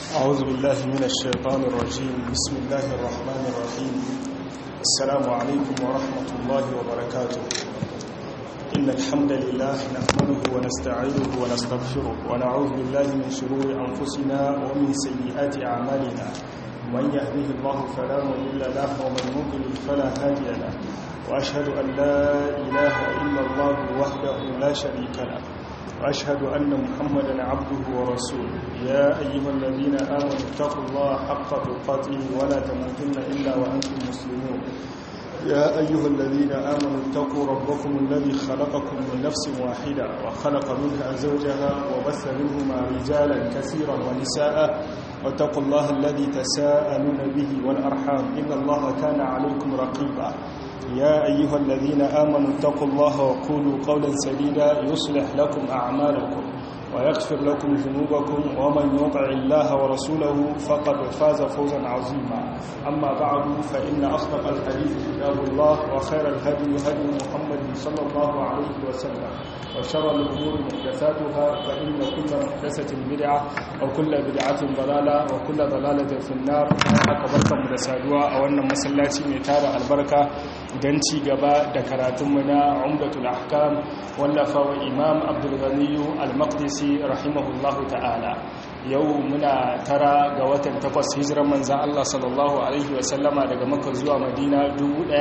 أعوذ بالله من الشيطان الرجيم بسم الله الرحمن الرحيم السلام عليكم ورحمة الله وبركاته إن الحمد لله نحمده ونستعينه ونستغفره ونعوذ بالله من شرور أنفسنا ومن سيئات أعمالنا من يهده الله فلا مضل له ومن يضلل فلا هادي له وأشهد أن لا إله إلا الله وحده لا شريك له وأشهد أن محمدا عبده ورسوله يا أيها الذين آمنوا اتقوا الله حق تقاته ولا تموتن إلا وأنتم مسلمون يا أيها الذين آمنوا اتقوا ربكم الذي خلقكم من نفس واحدة وخلق منها زوجها وبث منهما رجالا كثيرا ونساء واتقوا الله الذي تساءلون به والأرحام إن الله كان عليكم رقيبا يا أيها الذين آمنوا اتقوا الله وقولوا قولا سديدا يصلح لكم أعمالكم ويغفر لكم ذنوبكم ومن يطع الله ورسوله فقد فاز فوزا عظيما أما بعد فإن أصدق الحديث كتاب الله وخير الهدي هدي محمد صلى الله عليه وسلم وشر الأمور محدثاتها فإن كل محدثة بدعة وكل بدعة ضلالة وكل ضلالة في النار أكبركم رسالوا أو أن مسلاتي ميتار البركة دنتي قبا دكراتمنا عمدة الأحكام ولف إمام عبد الغني المقدسي رحمه الله تعالى yau muna tara ga watan takwas hijiran manzan Allah sallallahu Alaihi wasallama daga maka zuwa madina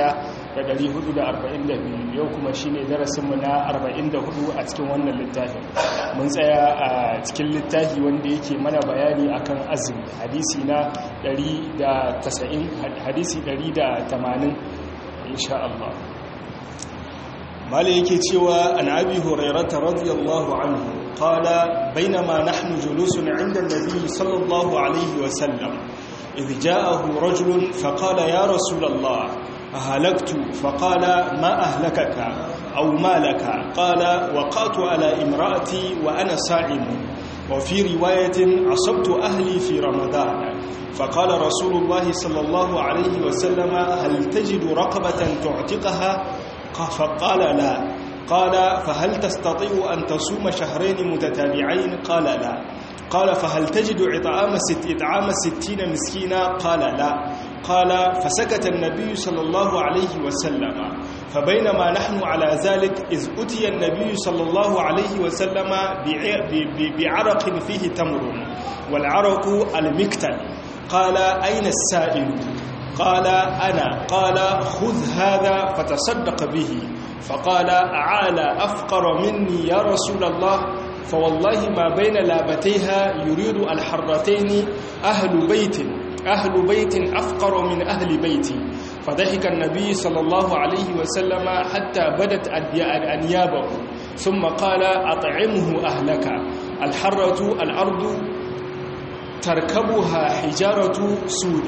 1442 yau kuma shi ne darasinmu na 44 a cikin wannan littafin mun tsaya a cikin littafi wanda yake mana bayani akan azumi hadisi na 190 hadisi 180 insha Allah mala yake cewa an abi hurairata radiyallahu anhu qala bainama nahnu julusun 'inda an-nabi sallallahu alayhi wa sallam idh ja'ahu rajulun faqala ya rasul Allah ahlaktu faqala ma ahlakaka aw ma laka qala waqatu ala imra'ati wa ana sa'im وفي رواية عصبت أهلي في رمضان فقال رسول الله صلى الله عليه وسلم هل تجد رقبة تعتقها فقال لا قال فهل تستطيع أن تصوم شهرين متتابعين قال لا قال فهل تجد إطعام ست إطعام ستين مسكينا قال لا قال فسكت النبي صلى الله عليه وسلم فبينما نحن على ذلك إذ أتي النبي صلى الله عليه وسلم بعرق فيه تمر والعرق المكتل قال أين السائل قال أنا قال خذ هذا فتصدق به فقال أعالى أفقر مني يا رسول الله فوالله ما بين لابتيها يريد الحرتين أهل بيت أهل بيت أفقر من أهل بيتي فضحك النبي صلى الله عليه وسلم حتى بدت أنيابه ثم قال أطعمه أهلك الحرة الأرض تركبها حجارة سود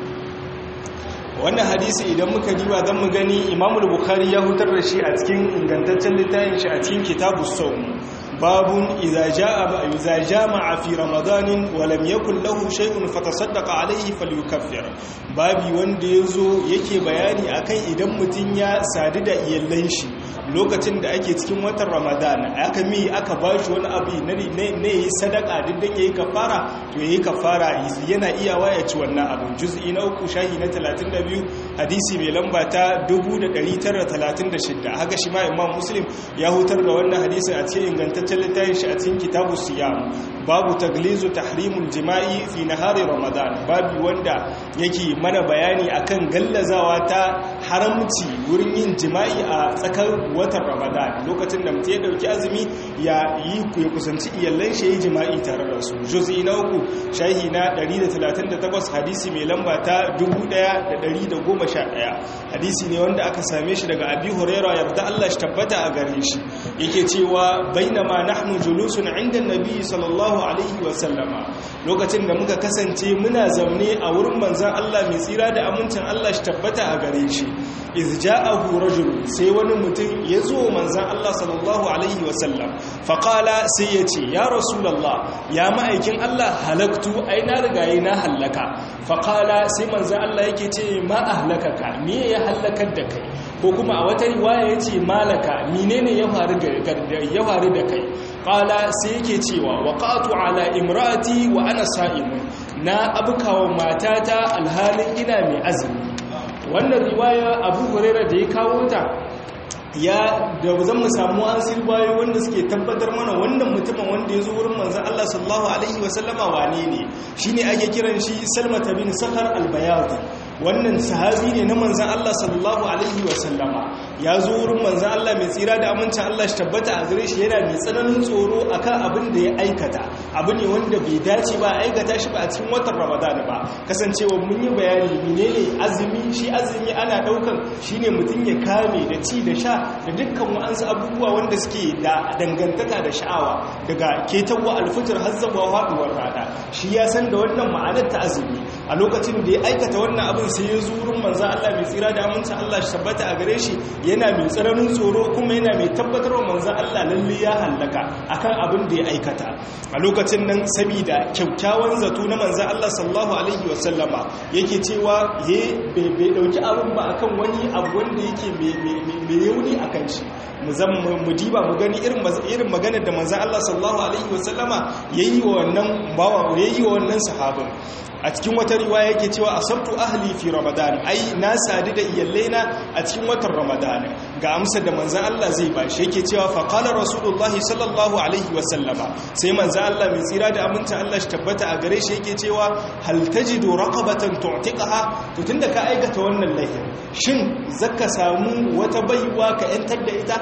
wannan hadisi idan muka diba zan mu gani imamul bukhari ya hutar da shi a cikin ingantaccen littafin shi a cikin kitabu sawm babun idza jaa idza jama'a fi ramadanin wa lam yakul lahu shay'un fatasaddaqa alayhi falyukaffir babi wanda yazo yake bayani akan idan mutun ya sadu da iyallan shi lokacin da ake cikin watan ramadan aka mi aka bashi wani abu ne ne yi sadaka diddan yayi kafara to yayi kafara yana iyawa ya ci wannan abu juz'i na uku shahi na 32 hadisi mai lamba ta 1936 haka shi ma imam muslim ya hutar da wannan hadisin a cikin ingantaccen littafin shi a cikin kitabu siyam babu taglizu tahrimul jima'i fi nahari ramadan babu wanda yake mana bayani akan gallazawa ta haramci wurin yin jima'i a tsakar watan ramadan lokacin da mutum ya dauki azumi ya yi ya kusanci iyallan shi yi jima'i tare da su juz'i na uku shahi na 138 hadisi mai lamba ta 1111 hadisi ne wanda aka same shi daga abi huraira yarda Allah shi tabbata a gare shi yake cewa bainama nahnu julusun inda nabi sallallahu alaihi wa sallama lokacin da muka kasance muna zaune a wurin manzon Allah mai tsira da amincin Allah shi tabbata a gare shi iz ja'ahu rajul sai wani mutum ya zo manzon Allah sallallahu alaihi wa sallam faqala sai ya ce ya rasulullah ya ma'aikin Allah halaktu ai na rigaye na halaka faqala sai manzon Allah yake ce ma ahlakaka me ya halakar da kai ko kuma a wata riwaya yace malaka menene ya faru ya faru da kai qala sai yake cewa waqatu ala imraati wa ana sa'im na abukawa matata alhalin ina mai azumi wannan riwaya abu huraira da ya kawo ta ya da zan mu samu an sirwayo wanda suke tabbatar mana wannan mutumin wanda ya zo wurin manzan Allah sallallahu alaihi wasallama wane ne shine ake kiran shi Salmata bin Sakhar al-Bayadi wannan sahabi ne na manzan Allah sallallahu alaihi wasallama ya zo wurin manzan Allah mai tsira da amincin Allah shi tabbata a gare shi yana mai tsananin tsoro akan abin da ya aikata abu ne wanda bai dace ba aikata shi ba a cikin watan Ramadan ba kasancewa mun yi bayani menene azumi shi azumi ana daukan shine mutum ya kame da ci da sha da dukkan wa'ansu abubuwa wanda suke da dangantaka da sha'awa daga ketawa alfijir har zawa haduwar rana shi ya san da wannan ma'anar ta azumi a lokacin da ya aikata wannan abin sai ya zurin manzo Allah mai tsira da amincin Allah shi tabbata a gare shi yana mai tsananin tsoro kuma yana mai tabbatar wa manzo Allah lalle ya hallaka akan abin da ya aikata a lokacin nan saboda kyakkyawan zato na manzo Allah sallallahu alaihi wasallama yake cewa ye bai dauki abin ba akan wani abu wanda yake mai yauni akan shi mu zan mu diba mu gani irin irin maganar da manzo Allah sallallahu alaihi wasallama yayi wa wannan bawa yayi wa wannan sahabin a cikin wata riwaya yake cewa asabtu ahli fi ramadan ai na sadu da iyalaina a cikin watan ramadan ga amsar da manzon Allah zai ba shi yake cewa fa qala rasulullah sallallahu alaihi wa sallama sai manzon Allah mai tsira da aminta Allah shi tabbata a gare shi yake cewa hal tajidu raqabatan tu'tiqaha to tunda ka aikata wannan laifin shin zaka samu wata baiwa ka yantar da ita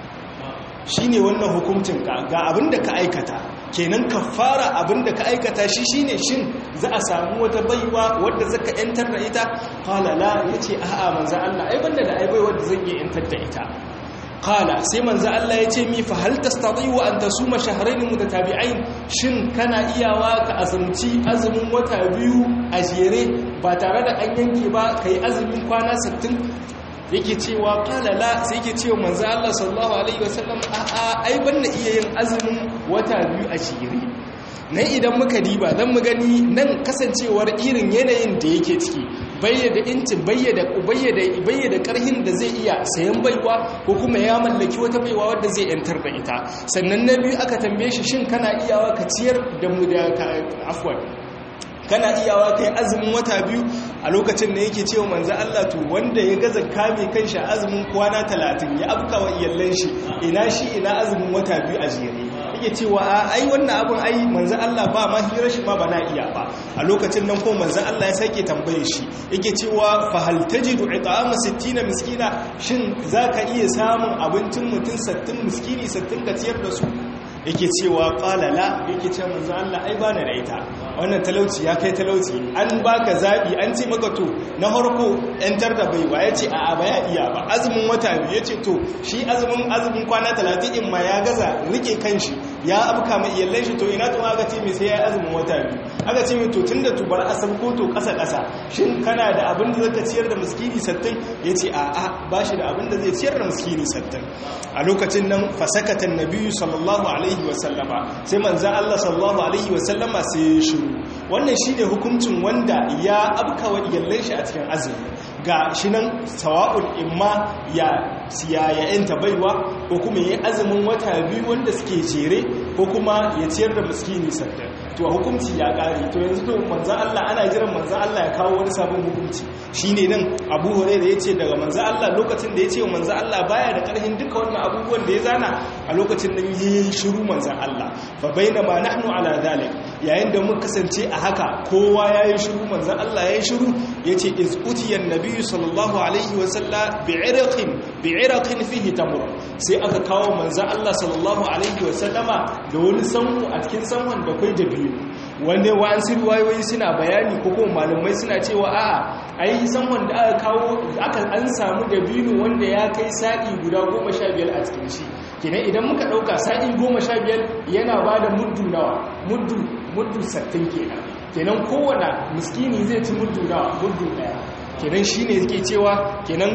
shine wannan hukuncin ka ga abinda ka aikata kenan ka fara abinda ka aikata shi shine shin za a samu wata baiwa wadda zaka yantar da ita qala la yace a'a manzo Allah ai banda da ai bai wadda zan yi yantar da ita qala sai manzo Allah yace mi fa hal tastati'u an tasuma shahrayn mutatabi'ain shin kana iyawa ka azumci azumin wata biyu a jere ba tare da an yanke ba kai azumin kwana 60 yake cewa kala la sai yake cewa manzo Allah sallallahu alaihi wasallam a a ai banna iya yin azumin wata biyu a shiri nan idan muka diba zan mu gani nan kasancewar irin yanayin da yake ciki bayyada incin bayyada bayyada bayyada karhin da zai iya sayan baiwa ko kuma ya mallaki wata baiwa wadda zai yantar da ita sannan na biyu aka tambaye shi shin kana iyawa ka ciyar da mu da afwan kana iyawa kai azumin wata biyu a lokacin da yake cewa manzo Allah to wanda ya gaza kame kanshi azumin kwana 30 ya afka wa iyallan shi ina shi ina azumin wata biyu a jere yake cewa ai wannan abin ai manzo Allah ba ma hirar shi ma ba na iya ba a lokacin nan ko manzo Allah ya sake tambaye shi yake cewa fa hal tajidu it'ama 60 miskina shin zaka iya samun abincin mutum 60 miskini 60 ka ciyar da su yake cewa ƙalala yake ce manzo Allah ai bana da ita wannan talauci ya kai talauci an baka zabi an ce maka to na harko yantar da baiwa yace a a baya iya ba azumin wata biyu yace to shi azumin azumin kwana 30 in ma ya gaza rike kanshi ya abka mai iyallan shi to ina to aka ce me sai ya azumin wata biyu aka ce mai to tunda to bar asal ko to kasa kasa shin kana da abin da zaka ciyar da miskini 60 yace a a bashi da abin da zai ciyar da miskini 60 a lokacin nan fasakatan nabiyyu sallallahu alaihi wasallama sai manzan Allah sallallahu alaihi wasallama sai ya shiru wannan shine hukuncin wanda ya abkawa iyallan shi a cikin azumi ga shi nan sawa'un imma ya siya ya yanta baiwa ko kuma ya azumin wata biyu wanda suke jere ko kuma ya ciyar da miskini sadda to hukunci ya kare to yanzu to manzan Allah ana jiran manzan Allah ya kawo wani sabon hukunci shine nan Abu Hurairah yace daga manzan Allah lokacin da yace manzan Allah baya da karhin duka wannan abubuwan da ya zana a lokacin nan yayin shiru manzan Allah fa bainama nahnu ala zalik yayin da muka kasance a haka kowa yayi shiru manzan Allah yayi shiru yace iz utiyan nabiyyu sallallahu alaihi wa sallam bi'irqin bi'irqin fihi tamr sai aka kawo manzan Allah sallallahu alaihi wa sallama da wani sanku a cikin sanwan da kai da biyu wanda wa'ansu ruwayoyi suna bayani ko kuma malamai suna cewa a'a ai sanwan da aka kawo aka an samu dabino wanda ya kai sa'i guda goma sha biyar a cikin shi kenan idan muka ɗauka sa'i goma sha biyar yana ba da muddu nawa muddu muddu sattin kenan kenan kowane miskini zai ci muddu nawa muddu ɗaya kenan shi ne ke cewa kenan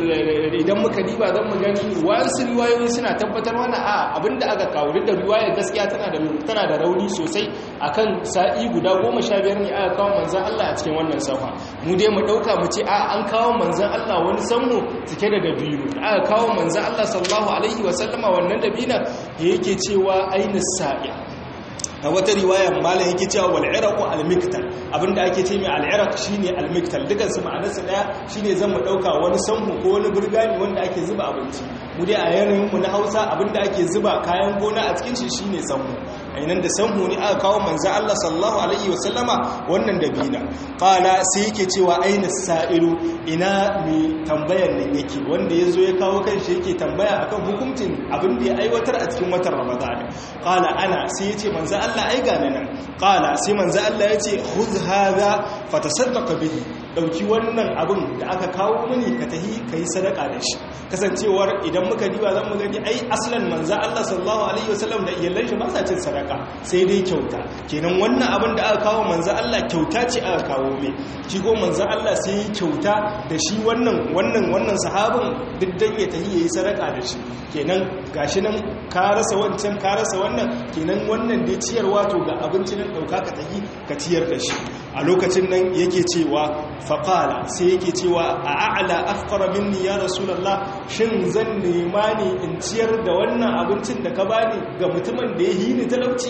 idan muka diba zan mu gani wasu riwayoyi suna tabbatar wani a abinda aka kawo da riwayar gaskiya tana da tana da rauni sosai akan sa'i guda goma sha biyar ne aka kawo manzan Allah a cikin wannan safa mu dai mu ɗauka mu ce a an kawo manzan Allah wani sanmu cike da dabino aka kawo manzan Allah sallallahu alaihi wasallama wannan dabina da yake cewa aina sa'i a wata riwaya malam yake cewa wal iraq al miktal abinda ake ce mai al iraq shine al miktal dukan su ma'anar su daya shine zan mu dauka wani sanhu ko wani burgani wanda ake zuba abinci mu dai a yanayin mu na Hausa abinda ake zuba kayan gona a cikin shi shine sanhu ainan da sanhu ne aka kawo manzo Allah sallallahu alaihi wasallama wannan dabina qala sai yake cewa aina sa'ilu ina mai tambayar nan yake wanda yazo ya kawo kanshi yake tambaya akan hukuncin abin da ya aiwatar a cikin watan Ramadan qala ana sai yace manzo Allah ai ga nan qala sai manzo Allah yace khudh hadha fatasaddaq bihi dauki wannan abin da aka kawo mini ka tahi kai sadaka da shi kasancewar idan muka diba zan mu gani ai aslan manzo Allah sallallahu alaihi wasallam da iyalan shi ba sa cin sadaka sai dai kyauta kenan wannan abin da aka kawo manzo Allah kyauta ce aka kawo mai shi ko manzo Allah sai kyauta da shi wannan wannan wannan sahabin duk dan ya tahi yayi sadaka da shi kenan gashi nan ka rasa wancan ka rasa wannan kenan wannan dai ciyarwa to ga abincin nan dauka ka tahi ka ciyar da shi a lokacin nan yake cewa faqala sai yake cewa a a'la afqara minni ya rasulullah shin zan nema ne in ciyar da wannan abincin da ka bani ga mutumin da ya hini talauci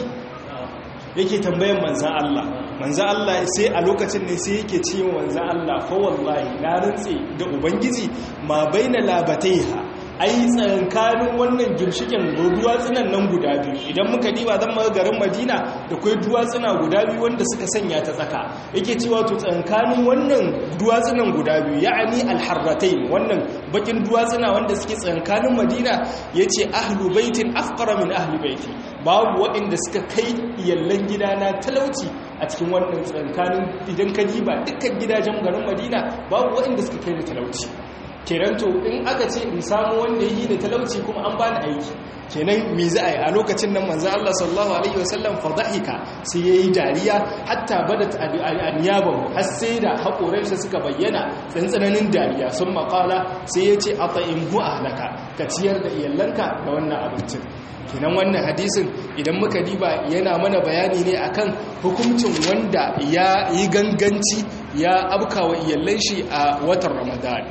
yake tambayan manzan Allah manzan Allah sai a lokacin ne sai yake ce manzan Allah fa wallahi na rantse da ubangiji ma baina labataiha ai tsakankanin wannan gimshikin duwatsunan nan guda biyu idan muka diba zan maka garin madina da kwai duwatsuna guda biyu wanda suka sanya ta tsaka yake cewa to tsakankanin wannan duwatsunan guda biyu ya'ani alharratain wannan bakin duwatsuna wanda suke tsakankanin madina yace ahlu baitin afqara min ahli baiti babu waɗanda suka kai iyallan gidana talauci a cikin wannan tsakankanin idan ka diba dukkan gidajen garin madina babu waɗanda suka kai da talauci kenan to in aka ce in samu wanda yi da talauci kuma an bani aiki kenan me za a yi a lokacin nan manzo Allah sallallahu alaihi wasallam fadhahika sai yayi dariya hatta badat anyabahu har sai da hakoransa suka bayyana tsantsananin dariya sun makala sai yace ata'imhu ahlaka ka ciyar da iyalanka da wannan abincin kenan wannan hadisin idan muka diba yana mana bayani ne akan hukuncin wanda ya yi ganganci ya abkawa iyallan shi a watan Ramadan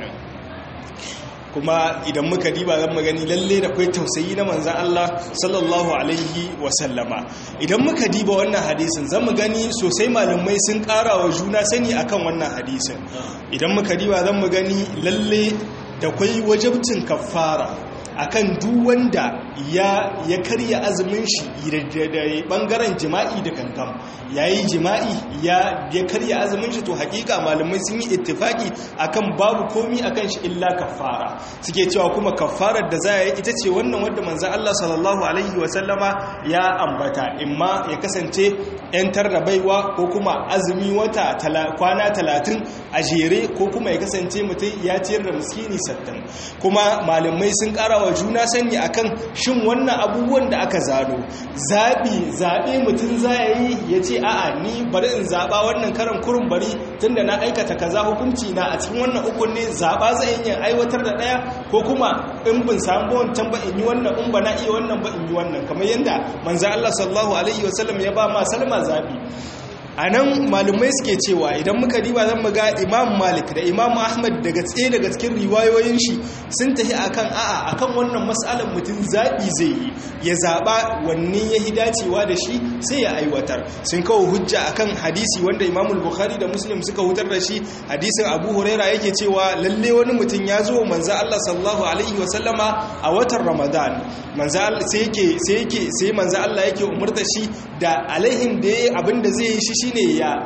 kuma idan muka diba zan magani lalle da kwai tausayi na manzan Allah sallallahu alaihi wasallama idan muka diba wannan hadisin zan mu gani sosai malamai sun ƙara wa juna sani akan wannan hadisin idan muka diba zan mu gani lalle da kwai wajabcin kafara akan duk wanda ya ya karya azumin shi da bangaren jima'i da kankan yayi jima'i ya ya karya azumin shi to hakika malamai sun yi ittifaki akan babu komi akan shi illa kafara suke cewa kuma kafarar da za yi ita ce wannan wanda manzon Allah sallallahu alaihi wa sallama ya ambata imma ya kasance yantar da baiwa ko kuma azumi wata kwana talatin a jere ko kuma ya kasance mutum ya ciyar da miskini sattin kuma malamai sun kara wa juna sani akan shin wannan abubuwan da aka zano zaɓi zaɓe mutum za ya yi ya ce a'a ni bari in zaɓa wannan karan kurin bari tunda na aikata kaza hukunci na a cikin wannan ukun ne zaɓa zai yi aiwatar da ɗaya ko kuma in bin samu wancan ba in yi wannan in ba na iya wannan ba in yi wannan kamar yadda manzo Allah sallallahu alaihi wasallam ya ba ma Salma zaɓi a nan malumai suke cewa idan muka riba zan ga imam malik da imam ahmad daga tsaye daga cikin riwayoyin shi sun tafi akan a'a akan wannan matsalar mutum zaɓi zai yi ya zaɓa wanne ya hi dacewa da shi sai ya aiwatar sun kawo hujja akan hadisi wanda imam bukhari da muslim suka hutar da shi hadisin abu huraira yake cewa lalle wani mutum ya zo manzo allah sallallahu alaihi wa sallama a watan ramadan manzo sai yake sai yake sai manzo allah yake umurta shi da alaihin da yayi abin da zai yi shi shine ya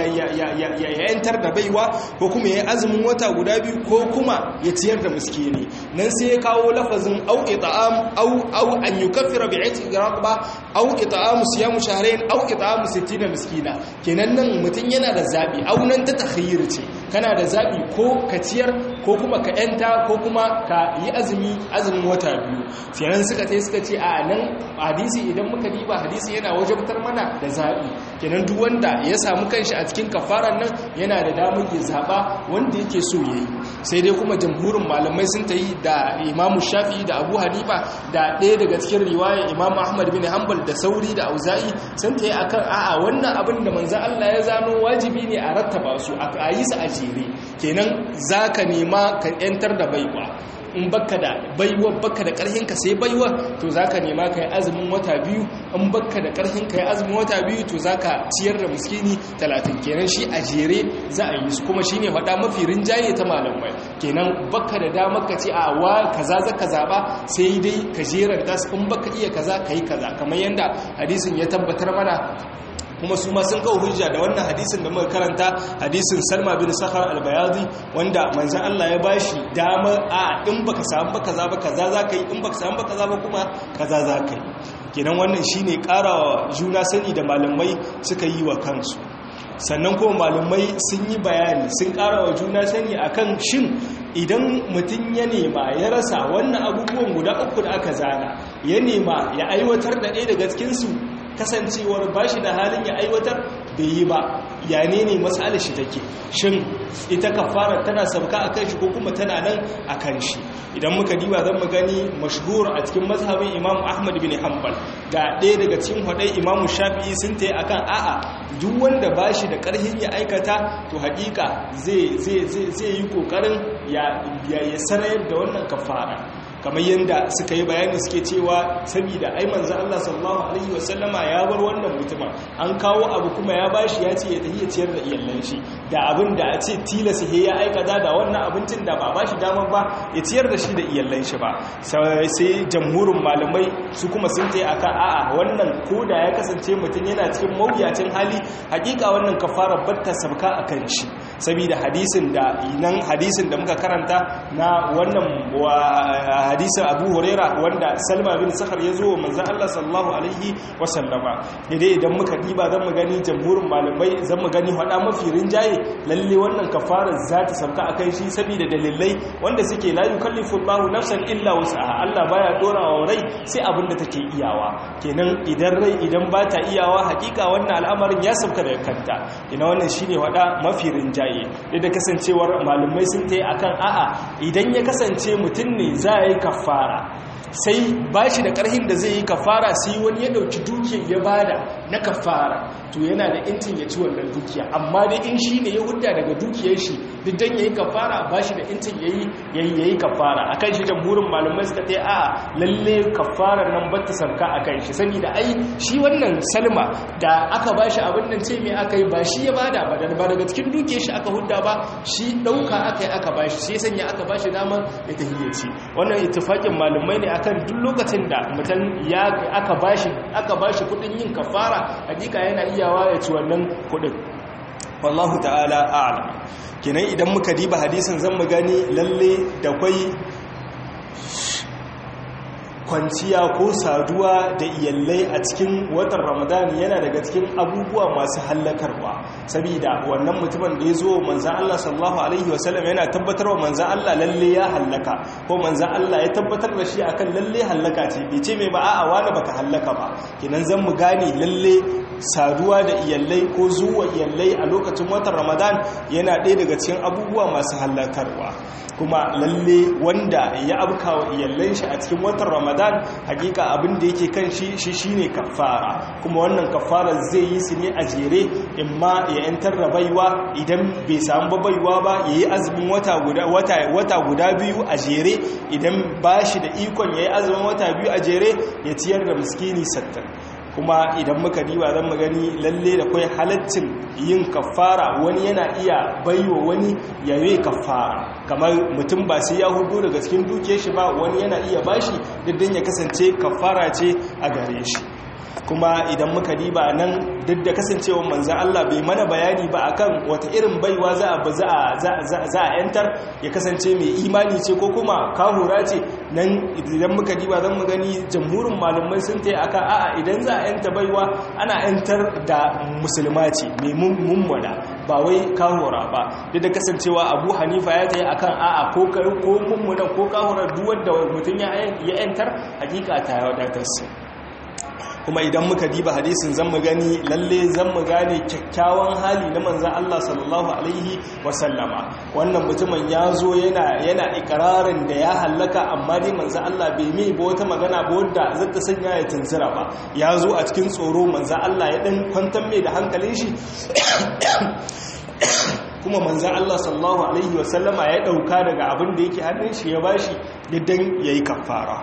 yantar da baiwa ko kuma ya azumin wata guda biyu ko kuma ya ciyar da miskini nan sai ya kawo lafazin au it'am au au an yukaffira bi itqi raqaba au it'am siyam shahrayn au it'am 60 miskina kenan nan mutun yana da zabi au nan ta takhayyur ce kana da zabi ko ka ciyar ko kuma ka yanta ko kuma ka yi azumi azumin wata biyu sai suka tai suka ce a nan hadisi idan muka diba hadisi yana wajabtar mana da zabi kenan duk wanda ya samu kanshi a cikin kafaran nan yana da damar ya zaba wanda yake so yayi sai dai kuma jamhurin malamai sun tayi da Imam Shafi'i da Abu Hanifa da ɗaya daga cikin riwaya Imam Ahmad bin Hanbal da Sauri da Auza'i sun tayi akan a'a wannan abin da manzo Allah ya zano wajibi ne a rattaba su a yi su a jere kenan zaka nema ka yantar da baiwa in baka da baiwa baka da karhin ka sai baiwa to zaka nema kai azumin wata biyu in baka da karhin kai azumin wata biyu to zaka ciyar da miskini 30 kenan shi a jere za a yi su kuma shine faɗa mafi rinjaye ta malamai kenan baka da damar ka ce a wa kaza zaka zaba sai dai ka jeranta in baka iya kaza kai kaza kamar yanda hadisin ya tabbatar mana kuma su ma sun kawo hujja da wannan hadisin da muka karanta hadisin Salma bin Sakhar al-Bayadi wanda manzon Allah ya bashi dama a in baka samu ba kaza ba kaza zaka yi in baka samu ba kaza ba kuma kaza zaka yi kenan wannan shine karawa juna sani da malamai suka yi wa kansu sannan kuma malamai sun yi bayani sun karawa juna sani akan shin idan mutum ya nema ya rasa wannan abubuwan guda uku da aka zana ya nema ya aiwatar da ɗaya daga cikinsu kasancewar ba shi da halin ya aiwatar bai yi ba ya ne ne matsalar shi take shin ita kafara tana sabka a kan shi ko kuma tana nan a kan shi idan muka diba zan mu gani mashhur a cikin mazhabin imam ahmad bin hanbal ga ɗaya daga cikin hudai imam shafi'i sun ta yi akan a'a duk wanda ba shi da ƙarfin ya aikata to haƙiƙa zai yi ƙoƙarin ya sarayar da wannan kafara kamar yadda suka yi bayani suke cewa saboda ai manzo Allah sallallahu alaihi wasallama ya bar wannan mutumin an kawo abu kuma ya bashi ya ce ya tafi ya ciyar da iyalan shi da abin da a ce tilasa he ya aikata da wannan abincin da ba bashi damar ba ya ciyar da shi da iyalan shi ba sai jamhurin malamai su kuma sun tayi akan a'a wannan koda ya kasance mutum yana cikin mawuyacin hali hakika wannan kafara batta sabka akan shi saboda hadisin da nan hadisin da muka karanta na wannan hadisin abu huraira wanda salma bin sakar ya zo wa manzan allah sallallahu alaihi wasallama daidai idan muka diba zan mu gani jamhurin malamai zan mu gani hada mafi rinjaye lalle wannan kafara za ta sauka a kai shi saboda dalilai wanda suke la yukallifu allahu nafsan illa wus'aha allah baya dora wa rai sai abin da take iyawa kenan idan rai idan ba ta iyawa hakika wannan al'amarin ya sauka daga kanta ina wannan shine hada mafi rinjaye da kasancewar malamai sun ta yi akan a'a idan ya kasance mutum ne za a yi kafara sai ba shi da ƙarhin da zai yi kafara sai wani ya ɗauki dukiyar ya bada na kafara to yana da intin ya ci wannan dukiya amma dai in shi ne ya hudda daga dukiyar shi duk dan ya yi kafara ba shi da intin ya yi kafara a kan shi da burin malamai suka ta a lalle kafarar nan ba ta sarka a kan shi saboda ai shi wannan salma da aka ba shi abin nan ce mai aka yi ba shi ya bada ba daga cikin dukiyar shi aka hudda ba shi ɗauka aka yi aka ba shi sai sanya aka ba shi damar ya tahiyyaci wannan ittifakin malamai ne akan duk lokacin da mutum ya aka bashi aka bashi kudin yin kafara hakika yana iyawa ya ci wannan kudin wallahu ta'ala a'lam kenan idan muka diba hadisin zan mu gani lalle da kwai kwanciya ko saduwa da iyallai a cikin watan ramadan yana daga cikin abubuwa masu hallakarwa saboda wannan mutumin da ya zo manzan Allah sallallahu alaihi wasallam yana tabbatar wa manzan Allah lalle ya hallaka ko manzan Allah ya tabbatar da shi akan lalle hallaka ce bai ce mai ba a'a wani baka hallaka ba kinan zan mu gane lalle saduwa da iyallai ko zuwa iyallai a lokacin watan ramadan yana ɗaya daga cikin abubuwa masu hallakarwa kuma lalle wanda ya abka wa iyallan shi a cikin watan ramadan hakika abin da yake kan shi shi shine kafara kuma wannan kafara zai yi su ne a jere imma ya yantar da baiwa idan bai samu ba baiwa ba yayi azumin wata guda wata wata guda biyu a jere idan bashi da ikon yayi azumin wata biyu a jere ya ciyar da miskini 60 kuma idan muka diba zan gani lalle da kwai halaccin yin kafara wani yana iya baiwa wani yayi kafara kamar mutum ba sai ya hudu daga cikin duke shi ba wani yana iya bashi diddin ya kasance kafara ce a gare shi kuma idan muka diba nan duk da kasancewa manzan Allah bai mana bayani ba akan wata irin baiwa za a za a yantar ya kasance mai imani ce ko kuma kahura ce nan idan muka diba zan mu gani jamhurin malamai sun ta akan a'a idan za a yanta baiwa ana yantar da musulma ce mai mummuna ba wai kahura ba duk da kasancewa abu hanifa ya ta yi akan a'a ko mummuna ko kahura duk wanda mutum ya yantar hakika ta wadatar su kuma idan muka diba hadisin zan mu gani lalle zan mu gane kyakkyawan hali na manzan Allah sallallahu alaihi wasallama wannan mutumin ya zo yana yana ikirarin da ya hallaka amma dai manzan Allah bai mai ba wata magana ba wadda zata sanya ya tunzura ba ya zo a cikin tsoro manzan Allah ya dan kwantar mai da hankalin shi kuma manzan Allah sallallahu Alaihi wasallama ya ɗauka daga abin da yake hannun shi ya bashi yadda ya yi kafara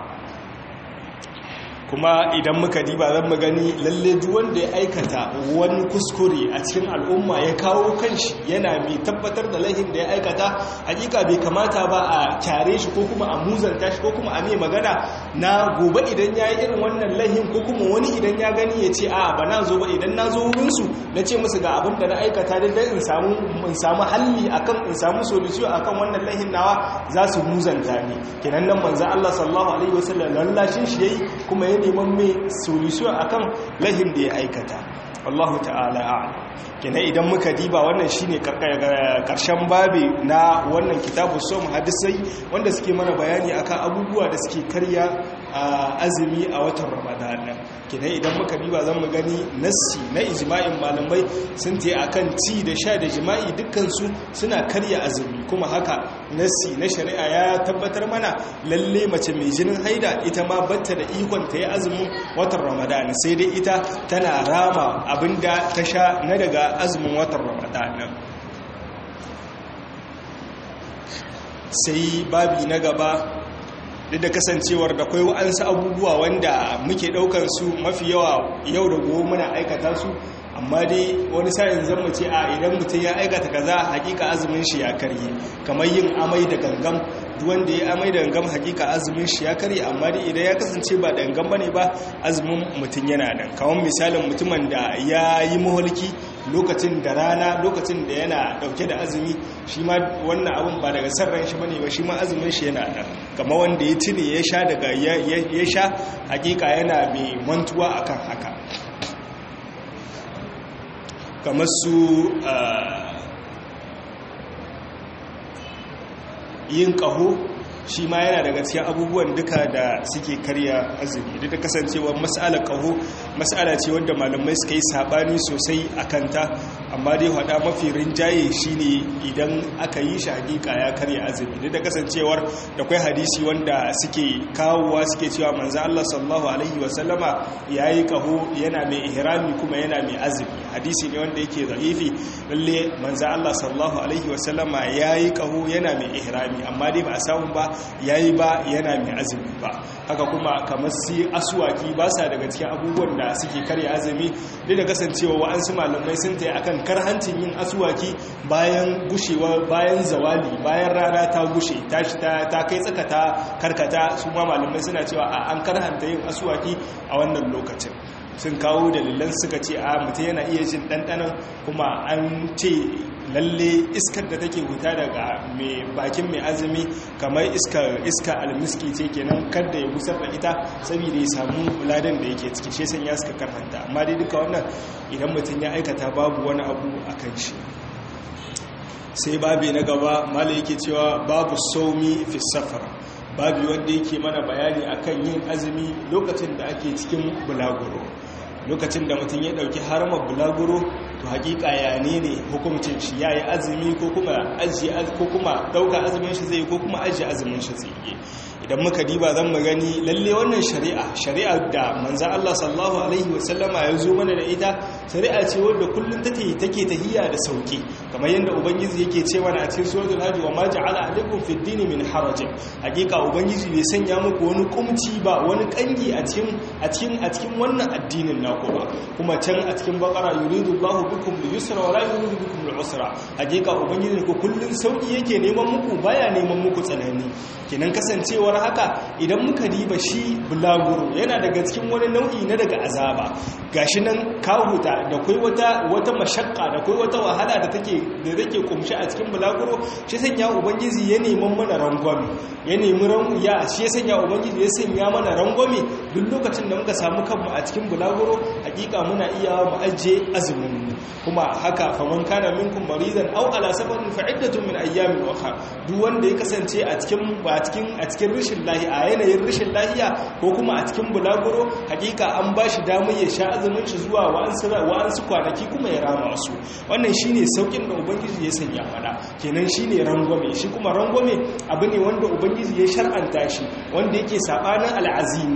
kuma idan muka diba zan mu gani lalle duk wanda ya aikata wani kuskure a cikin al'umma ya kawo kanshi yana mai tabbatar da laihin da ya aikata hakika bai kamata ba a kyare shi ko kuma a muzanta shi ko kuma a mai magana na gobe idan ya yi irin wannan laihin ko kuma wani idan ya gani ya ce a ba na zo ba idan na zo wurinsu na ce musu ga abin da na aikata da in samu in samu halli akan in samu solution akan wannan laihin nawa za su muzanta ni kenan nan manzo Allah sallallahu alaihi wasallam lallashin shi yayi kuma ya neman mai solution akan lahin da ya aikata wallahu ta'ala a'lam kenan idan muka diba wannan shine karshen babi na wannan kitabu som hadisai wanda suke mana bayani akan abubuwa da suke karya azumi a watan ramadana kenan idan muka diba zan mu gani nassi na ijma'in malamai sun ce akan ci da sha da jima'i dukkan su suna karya azumi kuma haka nassi na shari'a ya tabbatar mana lalle mace mai jinin haida ita ma batta da ikon ta yi azumin watan ramadana sai dai ita tana rama abinda ta sha na daga azumin watan ramadana sai babi na gaba duk da kasancewar da kwai wa'ansu abubuwa wanda muke daukar su mafi yawa yau da gobe muna aikata su amma dai wani sa'in zan mu ce a idan mutum ya aikata kaza hakika azumin shi ya karye kamar yin amai da gangam duk wanda ya amai da gangam hakika azumin shi ya karye amma dai idan ya kasance ba da gangam bane ba azumin mutum yana nan kawon misalin mutumin da ya yi maholki lokacin da rana lokacin da yana dauke da azumi shi ma wannan abin ba daga sarran shi bane ba shi ma azumin shi yana nan kamar wanda ya tune ya sha daga ya sha hakika yana mai mantuwa akan haka kamar su yin ƙaho shi ma yana daga cikin abubuwan duka da suke karya azumi duk da kasancewar mas'alar ƙaho mas'ala ce wanda malamai suka yi sabani sosai a kanta amma dai hada mafi rinjaye shine idan aka yi shi hakika ya karya azumi duk da kasancewar da kwai hadisi wanda suke kawowa suke cewa manzo Allah sallallahu alaihi wasallama yayi ƙaho yana mai ihrami kuma yana mai azumi hadisi ne wanda yake zaifi lalle manzo Allah sallallahu alaihi wasallama yayi ƙaho yana mai ihrami amma dai ba a samu ba yayi ba yana mai azumi ba haka kuma kamar si asuwaki ba sa daga cikin abubuwan da suke karya azumi duk da kasancewa wa'ansu malamai sun tayi akan karhancin yin asuwaki bayan gushewa bayan zawali bayan rana ta gushe tashi ta ta kai tsaka ta karkata su ma malamai suna cewa an karhanta yin asuwaki a wannan lokacin sun kawo dalilan suka ce a mutum yana iya jin ɗanɗanon kuma an ce lalle iskar da take huta daga mai bakin mai azumi kamar iska almiski ce kenan kada ya busar da ita saboda ya samu ladan da yake ciki shi sanya suka karhanta amma dai duka wannan idan mutum ya aikata babu wani abu a kan shi sai babi na gaba mala yake cewa babu saumi fi safara babi wanda yake mana bayani akan yin azumi lokacin da ake cikin bulaguro lokacin da mutum ya dauki haramar bulaguro to hakika ya ne ne hukuncin shi yayi azumi ko kuma ajiye ko kuma dauka azumin shi zai ko kuma ajiye azumin shi zai idan muka diba zan mu gani lalle wannan shari'a shari'a da manzan Allah sallallahu alaihi wasallama ya zo mana da ita shari'a ce wadda kullum take take tahiyya da sauki kamar yadda ubangiji yake ce mana a cikin suratul hajj wa ma ja'ala alaikum fid din min haraj hakika ubangiji bai sanya muku wani kumci ba wani kangi a cikin a cikin a cikin wannan addinin naku ba kuma can a cikin bakara yuridu Allahu bikum al-yusra wa la yuridu bikum al-usra hakika ubangiji ku kullum sauki yake neman muku baya neman muku tsanani kenan kasancewar haka idan muka diba shi bulaguro yana daga cikin wani nau'i na daga azaba gashi nan kahuta da kai wata wata mashakka da kai wata wahala da take da take kumshi a cikin bulaguro shi sanya ubangiji ya neman mana rangwame ya nemi ran ya shi ya sanya ubangiji ya sanya mana rangwame duk lokacin da muka samu kanmu a cikin bulaguro hakika muna iya mu ajiye azumin kuma haka faman kana minkum maridan aw ala safarin fa iddatun min ayyamin ukhra duk wanda ya kasance a cikin a cikin a cikin rishin lahi a yanayin rishin lahiya ko kuma a cikin bulaguro hakika an ba shi damar ya sha azumin shi zuwa wa'ansu kwanaki kuma ya rama su wannan shine saukin da ubangiji ya sanya mana kenan shine rangwame shi kuma rangwame abu ne wanda ubangiji ya shar'anta shi wanda yake sabanin al'azima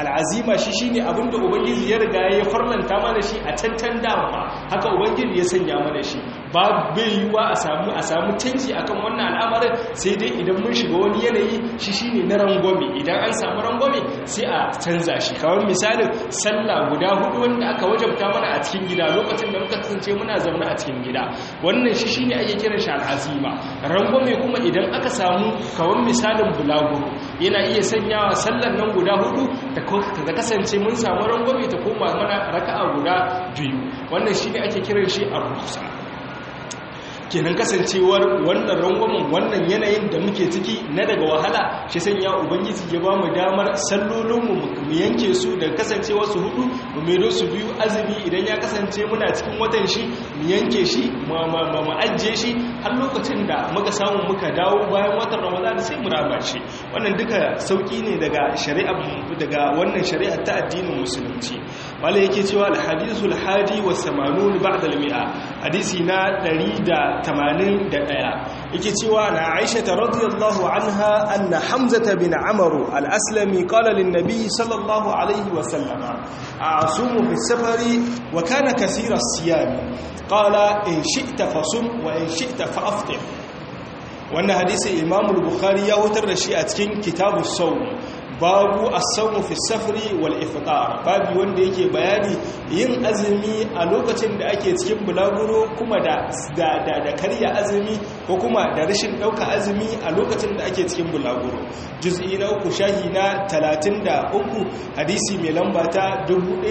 al'azima shi shine abinda ubangiji ya riga ya farlanta mana shi a tantan dama haka ubangiji ya sanya mana shi ba bai yiwa a samu a samu canji akan wannan al'amarin sai dai idan mun shiga wani yanayi shi shine na rangwame idan an samu rangwame sai a canza shi kawai misalin sallah guda hudu wanda aka wajabta mana a cikin gida lokacin da muka kasance muna zaune a cikin gida wannan shi shine ake kiran shi al'azima rangwame kuma idan aka samu kawai misalin bulaguro yana iya sanyawa sallar nan guda hudu da kasance mun samu rangwame ta koma mana raka'a guda biyu wannan shine ake kiran shi a rukusa kenan kasancewar wannan rangwamen wannan yanayin da muke ciki na daga wahala shi sanya ubangiji ya ba mu damar sallolinmu mu yanke su da kasancewa su hudu mu mero su biyu azumi idan ya kasance muna cikin watan shi mu yanke shi mu ajiye shi har lokacin da muka samu muka dawo bayan watan ramadan sai mu raba shi wannan duka sauki ne daga shari'a daga wannan shari'a ta addinin musulunci malai yake cewa al-hadithul hadi wa 80 ba'da al-mi'a hadisi na 181 yake cewa na Aisha radhiyallahu anha anna Hamza bin Amr al-Aslami qala lin-nabi sallallahu alayhi wa sallama a'sumu fi safari wa kana kaseera as-siyam qala in shi'ta fasum wa in shi'ta fa'aftir wannan hadisi Imam al-Bukhari ya wutar da shi a cikin kitabus sawm babu as-sawmu fi safari wal iftar babu wanda yake bayani yin azumi a lokacin da ake cikin bulaguro kuma da da da karya azumi ko kuma da rashin dauka azumi a lokacin da ake cikin bulaguro juz'i na uku shahi na 33 hadisi mai lamba ta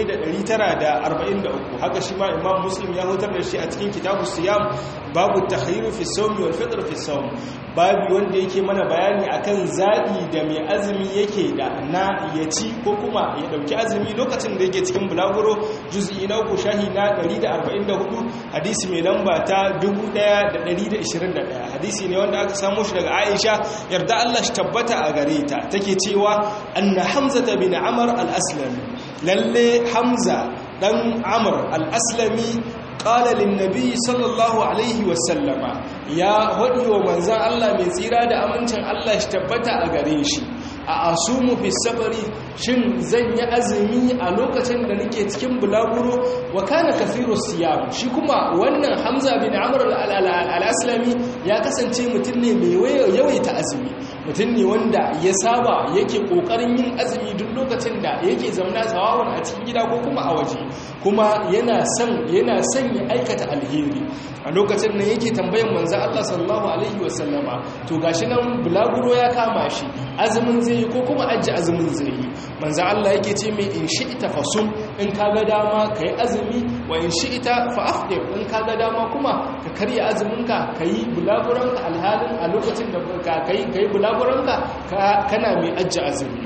1943 haka shi ma imam muslim ya hutar da shi a cikin kitabu siyam babu tahriru fi sawmi wal fitr fi sawm babu wanda yake mana bayani akan zabi da mai azumi yake da na ya ci ko kuma ya dauki azumi lokacin da yake cikin bulaguro juz'i na uku shahi na 144 hadisi mai lamba ta 1121 hadisi ne wanda aka samu shi daga Aisha yarda Allah shi tabbata a gare ta take cewa anna Hamza bin Amr al-Aslami lalle Hamza dan Amr al-Aslami qala lin-nabi sallallahu alaihi wasallama ya hadi wa manzan Allah mai tsira da amincin Allah shi tabbata a gare shi a asumu fi safari shin zan yi azumi a lokacin da nake cikin bulaguro wa kana kafiru siyam shi kuma wannan hamza bin amr al-aslami ya kasance mutum ne mai yawaita azumi mutum ne wanda ya saba yake kokarin yin azumi duk lokacin da yake zauna sawawan a cikin gida ko kuma a waje kuma yana son yana son ya aikata alheri a lokacin nan yake tambayan manzo Allah sallallahu alaihi wasallama to gashi nan bulaguro ya kama shi azumin zai yi ko kuma ajiye azumin zai yi manzo Allah yake ce mai in shi'ita fasum in kaga dama kai azumi wa in shi'ita fa afdir in kaga dama kuma ka karya azuminka kai bulaguranka alhalin a lokacin da ka kai kai bulaguranka kana mai ajiye azumi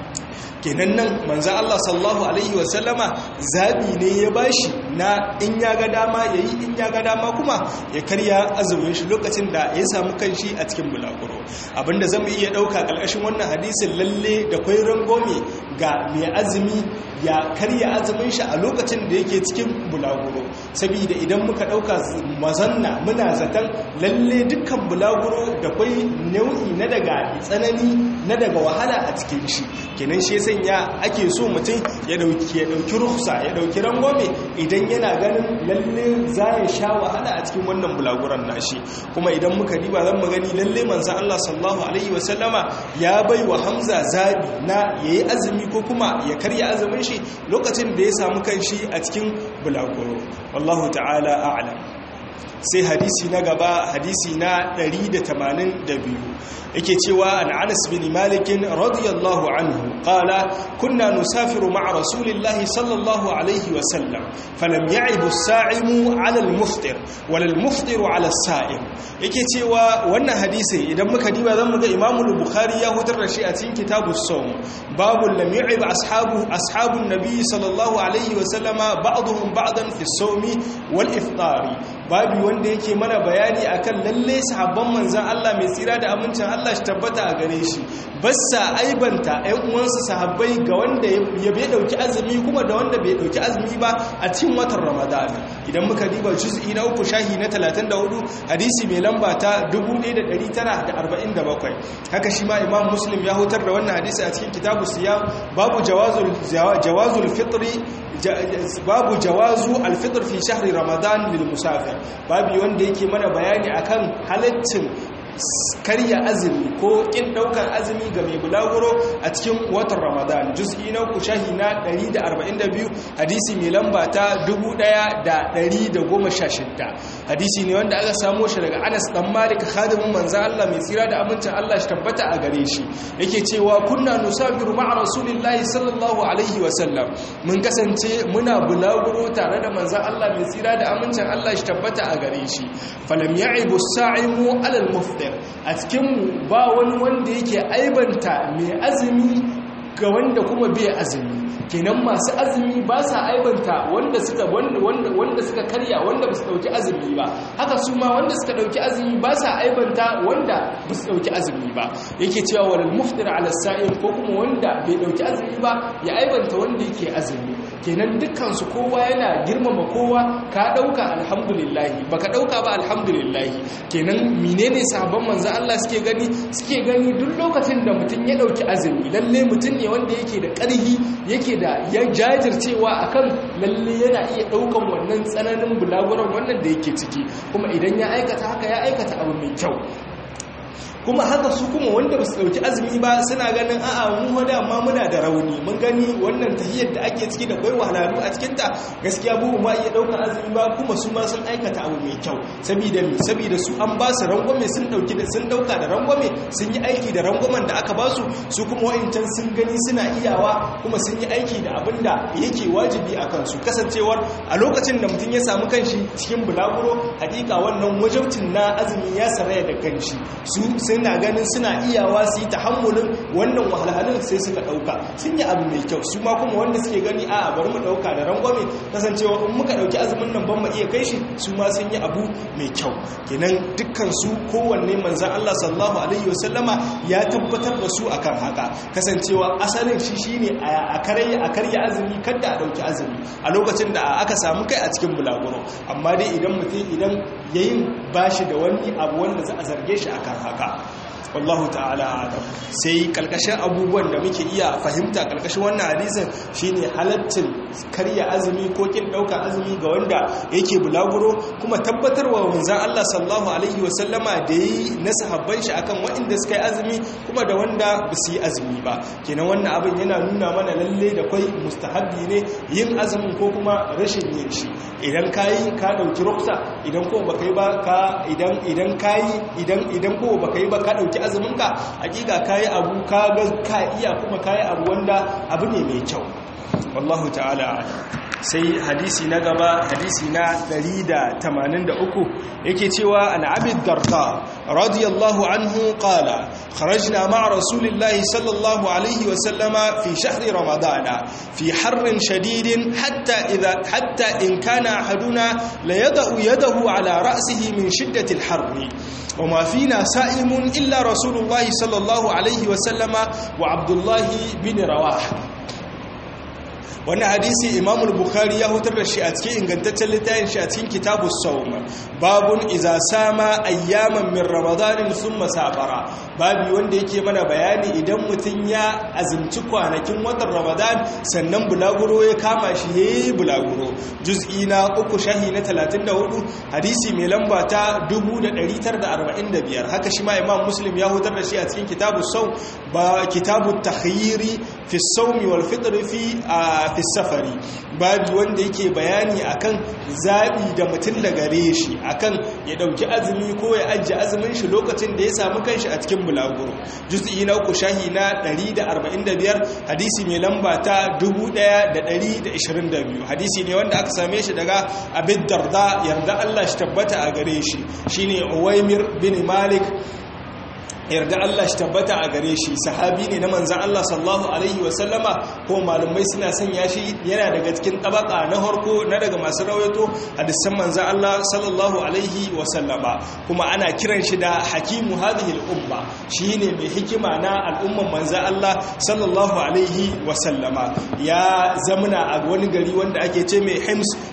kenan nan manzo Allah sallallahu alaihi wasallama zabi ne ya bashi na in ya ga dama yayi in ya ga dama kuma ya karya azumin shi lokacin da ya samu kanshi a cikin bulaguro abinda zamu iya dauka kalkashin wannan hadisin lalle da kwai rangome ga mai azumi ya karya azumin shi a lokacin da yake cikin bulaguro saboda idan muka dauka mazanna muna zaton lalle dukkan bulaguro da kwai nau'i na daga tsanani na daga wahala a cikin shi kenan shi sanya ake so mutum ya dauki ya dauki rukhsa ya dauki rangwame idan yana ganin lalle za ya sha wahala a cikin wannan bulaguran nashi kuma idan muka diba zan mu gani lalle manzon Allah sallallahu alaihi wasallama ya bai wa Hamza zabi na yayi azumi ko kuma ya karya azumin shi lokacin da ya samu kanshi a cikin bulaguro wallahu ta'ala a'lam sai hadisi na gaba hadisi na 182 yake cewa an Anas bin Malik radiyallahu anhu qala kunna nusafiru ma'a rasulillahi sallallahu alayhi wa sallam falam ya'ib as-sa'imu 'ala al-muftir wala al-muftiru 'ala as-sa'im yake cewa wannan hadisi idan muka diba zamu ga Imam al-Bukhari ya hutar da shi a cikin kitabus sawm babu lam ya'ib ashabu ashabun nabi sallallahu alayhi wa sallama ba'dhum ba'dan fi as-sawmi wal iftari babu wanda yake mana bayani akan lalle sahabban manzon Allah mai tsira da amincin Allah shi tabbata a gare shi bassa aibanta ɗan uwansa sahabbai ga wanda ya bai dauki azumi kuma da wanda bai dauki azumi ba a cikin watan Ramadan idan muka diba juz'i na uku shahi na 34 hadisi mai lamba ta 1947 haka shi ma imam muslim ya hutar da wannan hadisi a cikin kitabu siyam babu jawazul jawazul fitri babu jawazu alfitr fi shahri ramadan lil musafir babu wanda yake mana bayani akan halaccin karya azumi ko kin daukar azumi ga mai bulaguro a cikin watan ramadan juz'i na uku shahi na 142 hadisi mai lamba ta 1116 hadisi ne wanda aka samo shi daga Anas dan Malik khadimin manzon Allah mai tsira da amincin Allah shi tabbata a gare shi yake cewa kunna nusafiru ma'a rasulillahi sallallahu alaihi wa sallam mun kasance muna bulaguro tare da manzon Allah mai tsira da amincin Allah shi tabbata a gare shi falam ya'ibu as-sa'imu 'ala al-muftir a cikin mu ba wani wanda yake aibanta mai azumi ga wanda kuma bai azumi kenan masu azumi ba sa aibanta wanda suka wanda wanda wanda suka karya wanda ba su dauki azumi ba haka su ma wanda suka dauki azumi ba sa aibanta wanda ba su dauki azumi ba yake cewa walal muftir ala sa'im ko kuma wanda bai dauki azumi ba ya aibanta wanda yake azumi kenan dukkan su kowa yana girmama kowa ka dauka alhamdulillah baka dauka ba alhamdulillah kenan menene sahabban manzo Allah suke gani suke gani duk lokacin da mutun ya dauki azumi lalle mutun ne wanda yake da ƙarhi yake da ya jajircewa akan lalle yana iya daukan wannan tsananin bulaguran wannan da yake ciki kuma idan ya aikata haka ya aikata abu mai kyau kuma haka su kuma wanda ba su dauki azumi ba suna ganin a'a mu wada amma muna da rauni mun gani wannan tahiyar da ake ciki da kai wahalhalu a cikin ta gaskiya bu ma iya daukar azumi ba kuma su ma sun aikata abu mai kyau saboda me saboda su an ba su rangwame sun dauki da sun dauka da rangwame sun yi aiki da rangwamen da aka ba su su kuma wa'incan sun gani suna iyawa kuma sun yi aiki da abin da yake wajibi a kansu kasancewar a lokacin da mutum ya samu kanshi cikin bulaguro hakika wannan wajabcin na azumi ya saraya da kanshi su suna ganin suna iyawa su yi tahammulin wannan wahalhalun sai suka dauka sun yi abu mai kyau su ma kuma wanda suke gani a bari mu dauka da rangwame kasancewa in muka dauki azumin nan ban mu iya kai shi su ma sun yi abu mai kyau kenan dukkan su kowanne manzon Allah sallallahu alaihi wasallama ya tabbatar da su akan haka kasancewa asalin shi shine a karya a karya azumi kada a dauki azumi a lokacin da aka samu kai a cikin bulaguro amma dai idan mutum idan yayin bashi da wani abu wanda za a zarge shi akan haka wallahu ta'ala adam sai kalkashin abubuwan da muke iya fahimta kalkashin wannan hadisin shine halaccin karya azumi ko kin dauka azumi ga wanda yake bulaguro kuma tabbatarwa manzon Allah sallallahu alaihi wasallama da yi na sahabban shi akan waɗanda suka yi azumi kuma da wanda ba su yi azumi ba kenan wannan abin yana nuna mana lalle da kai mustahabbi ne yin azumin ko kuma rashin yin shi idan kayi ka dauki ruksa idan ko baka yi ba ka idan idan kayi idan idan ko baka yi ba ka dauki azuminka hakika kayi abu ka ga ka iya kuma kayi abu wanda abu ne mai kyau wallahu ta'ala sai hadisi na gaba hadisi na 183 yake cewa an abid darda radiyallahu anhu qala kharajna ma'a rasulillahi sallallahu alaihi wa sallama fi shahri ramadana fi harrin shadidin hatta idha hatta in kana ahaduna la yada'u yadahu ala ra'sihi min shiddati al-harri وما فينا سائم إلا رسول الله صلى الله عليه وسلم وعبد الله بن رواح wani hadisi imam bukhari ya hutar da shi a cikin ingantaccen littafin shi a cikin kitabus sawm babun iza sama ayyaman min ramadanin thumma safara babu wanda yake mana bayani idan mutun ya azumci kwanakin watan ramadan sannan bulaguro ya kama shi yayi bulaguro juz'i na uku shahi na 34 hadisi mai lamba ta 1945 haka shi ma imam muslim ya hutar da shi a cikin kitabus sawm ba kitabut takhyiri fi sawmi wal fitr fi fi safari babu wanda yake bayani akan zabi da mutum da gare shi akan ya dauki azumi ko ya ajiye azumin shi lokacin da ya samu kanshi a cikin bulaguro juz'i na uku shahi na 145 hadisi mai lamba ta 1122 hadisi ne wanda aka same shi daga abid darda yarda Allah shi tabbata a gare shi shine uwaimir bin malik yarda Allah shi tabbata a gare shi sahabi ne na manzan Allah sallallahu alaihi wasallama ko malumai suna sanya shi yana daga cikin tabaka na harko na daga masu rawaito hadisan manzan Allah sallallahu alaihi wasallama kuma ana kiran shi da hakimu hadhihi al-umma shine mai hikima na al'umman manzan Allah sallallahu alaihi wasallama ya zamana a wani gari wanda ake ce mai Hims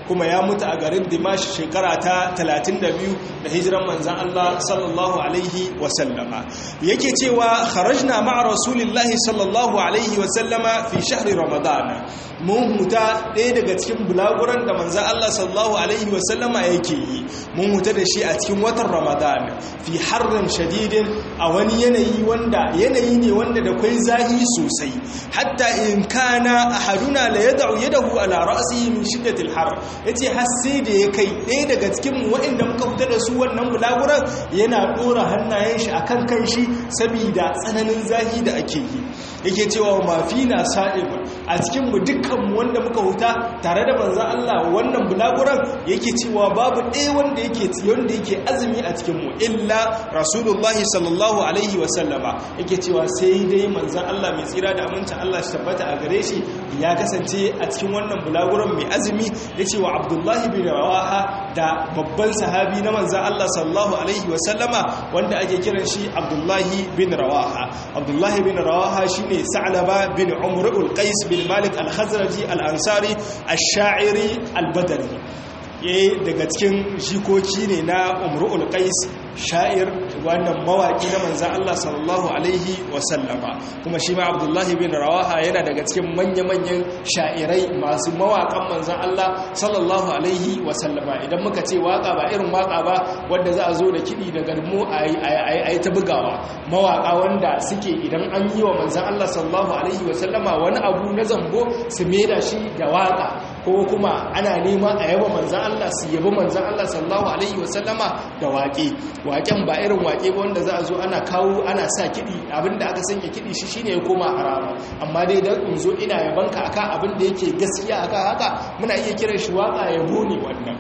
kuma ya mutu a garin dimash shekara ta 32 da hijiran manzan Allah sallallahu alaihi wasallama yake cewa kharajna ma'a rasulillahi sallallahu alaihi wasallama fi shahri ramadana mun huta ɗaya daga cikin bulaguran da manzan Allah sallallahu alaihi wasallama yake yi mun huta da shi a cikin watan ramadana fi harrin shadidin a wani yanayi wanda yanayi ne wanda da kwai zahi sosai hatta in kana ahaduna la yad'u yadahu ala ra'sihi min shiddatil har yace har sai da ya kai ɗaya daga cikin waɗanda muka fita da su wannan bulaguran yana ɗora hannayen shi akan kanshi saboda tsananin zahi da ake yi yake cewa mafina sa'ib a cikin mu dukkan mu wanda muka huta tare da manzo Allah wannan bulaguran yake cewa babu ɗaya wanda yake wanda yake azumi a cikin mu illa rasulullahi sallallahu alaihi wa sallama yake cewa sai dai manzo Allah mai tsira da amincin Allah shi tabbata a gare shi ya kasance a cikin wannan bulaguran mai azumi yace wa Abdullahi bin Rawaha da babban sahabi na manzo Allah sallallahu alaihi wa sallama wanda ake kiran shi Abdullahi bin Rawaha Abdullahi bin Rawaha shine Sa'laba bin Umr al-Qais bin Malik al-Khazraji al-Ansari ash-Sha'iri al-Badri yayi daga cikin jikoki ne na Umr al-Qais sha'ir wannan mawaki na manzan Allah sallallahu Alaihi wasallama kuma shi ma abdullahi bin rawaha yana daga cikin manya-manyan sha'irai masu mawakan manzan Allah sallallahu Alaihi wasallama idan muka ce waka ba irin waka ba wadda za a zo da kiɗi da garmo a yi ta bugawa mawaka wanda suke idan an yi wa manzan Allah sallallahu Alaihi wasallama wani abu na zambo su meda shi da waka ko kuma ana nema a yaba manzan Allah su yabi manzan Allah sallallahu Alaihi wasallama da waƙe waƙen ba irin waƙe ba wanda za a zo ana kawo ana sa kiɗi abinda aka sanya kiɗi shi shine ya koma harama amma dai dan in zo ina yabanka akan abin da yake gaskiya akan haka muna iya kiran shi waƙa yabo ne wannan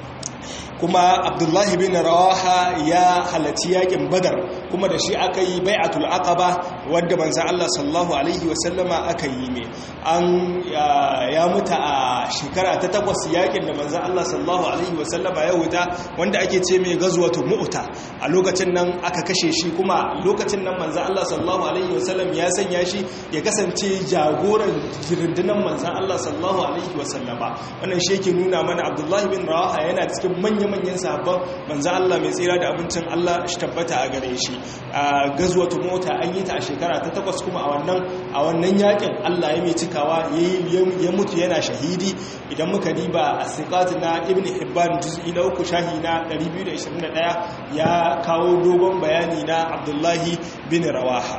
kuma abdullahi bin rawaha ya halarci yakin badar kuma da shi aka yi bai'atul aqaba wadda manzo Allah sallallahu alaihi wasallama aka yi ne an ya mutu a shekara ta takwas yakin da manzo Allah sallallahu alaihi wasallama ya wuta wanda ake ce mai gazwatu mu'ta a lokacin nan aka kashe shi kuma lokacin nan manzo Allah sallallahu alaihi wasallam ya sanya shi ya kasance jagoran rundunar manzo Allah sallallahu alaihi wasallama wannan shi yake nuna mana abdullahi bin rawaha yana cikin manyan manyan sahabban manzo Allah mai tsira da abincin Allah shi tabbata a gare shi a gazwatu mota an yi ta a shekara ta takwas kuma a wannan a wannan yakin Allah ya mai cikawa ya mutu yana shahidi idan muka diba a siqat na ibn hibban juz'i na uku shahi na 221 ya kawo dogon bayani na abdullahi bin rawaha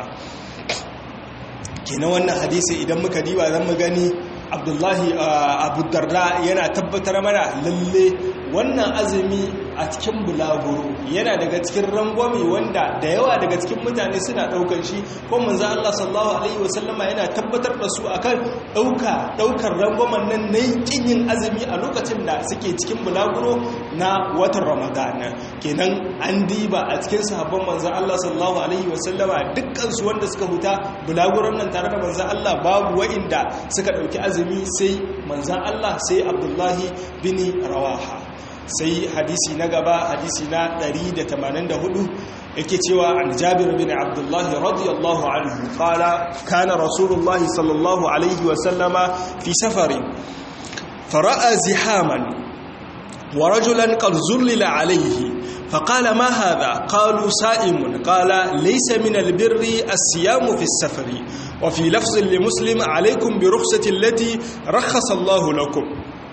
kenan wannan hadisi idan muka diba zan mu gani abdullahi abu darda yana tabbatar mana lalle wannan azumi a cikin bulaguro yana daga cikin rangwame wanda da yawa daga cikin mutane suna daukan shi ko manzo Allah sallallahu alaihi wasallama yana tabbatar da su akan dauka daukar rangwamen nan na kin yin azumi a lokacin da suke cikin bulaguro na watan Ramadan kenan an diba a cikin sahabban manzo Allah sallallahu alaihi wasallama dukkan su wanda suka huta bulaguron nan tare da manzo Allah babu wa'inda suka dauki azumi sai manzo Allah sai Abdullahi bin Rawaha sai hadisi na gaba hadisi na 184 yake cewa an jabir bin abdullah radiyallahu anhu qala kana rasulullah sallallahu alaihi wa sallama fi safarin fara'a zihaman wa rajulan qad zullila alaihi فقال ما هذا قالوا سائم قال ليس من البر الصيام في السفر وفي لفظ لمسلم عليكم برخصة التي رخص الله لكم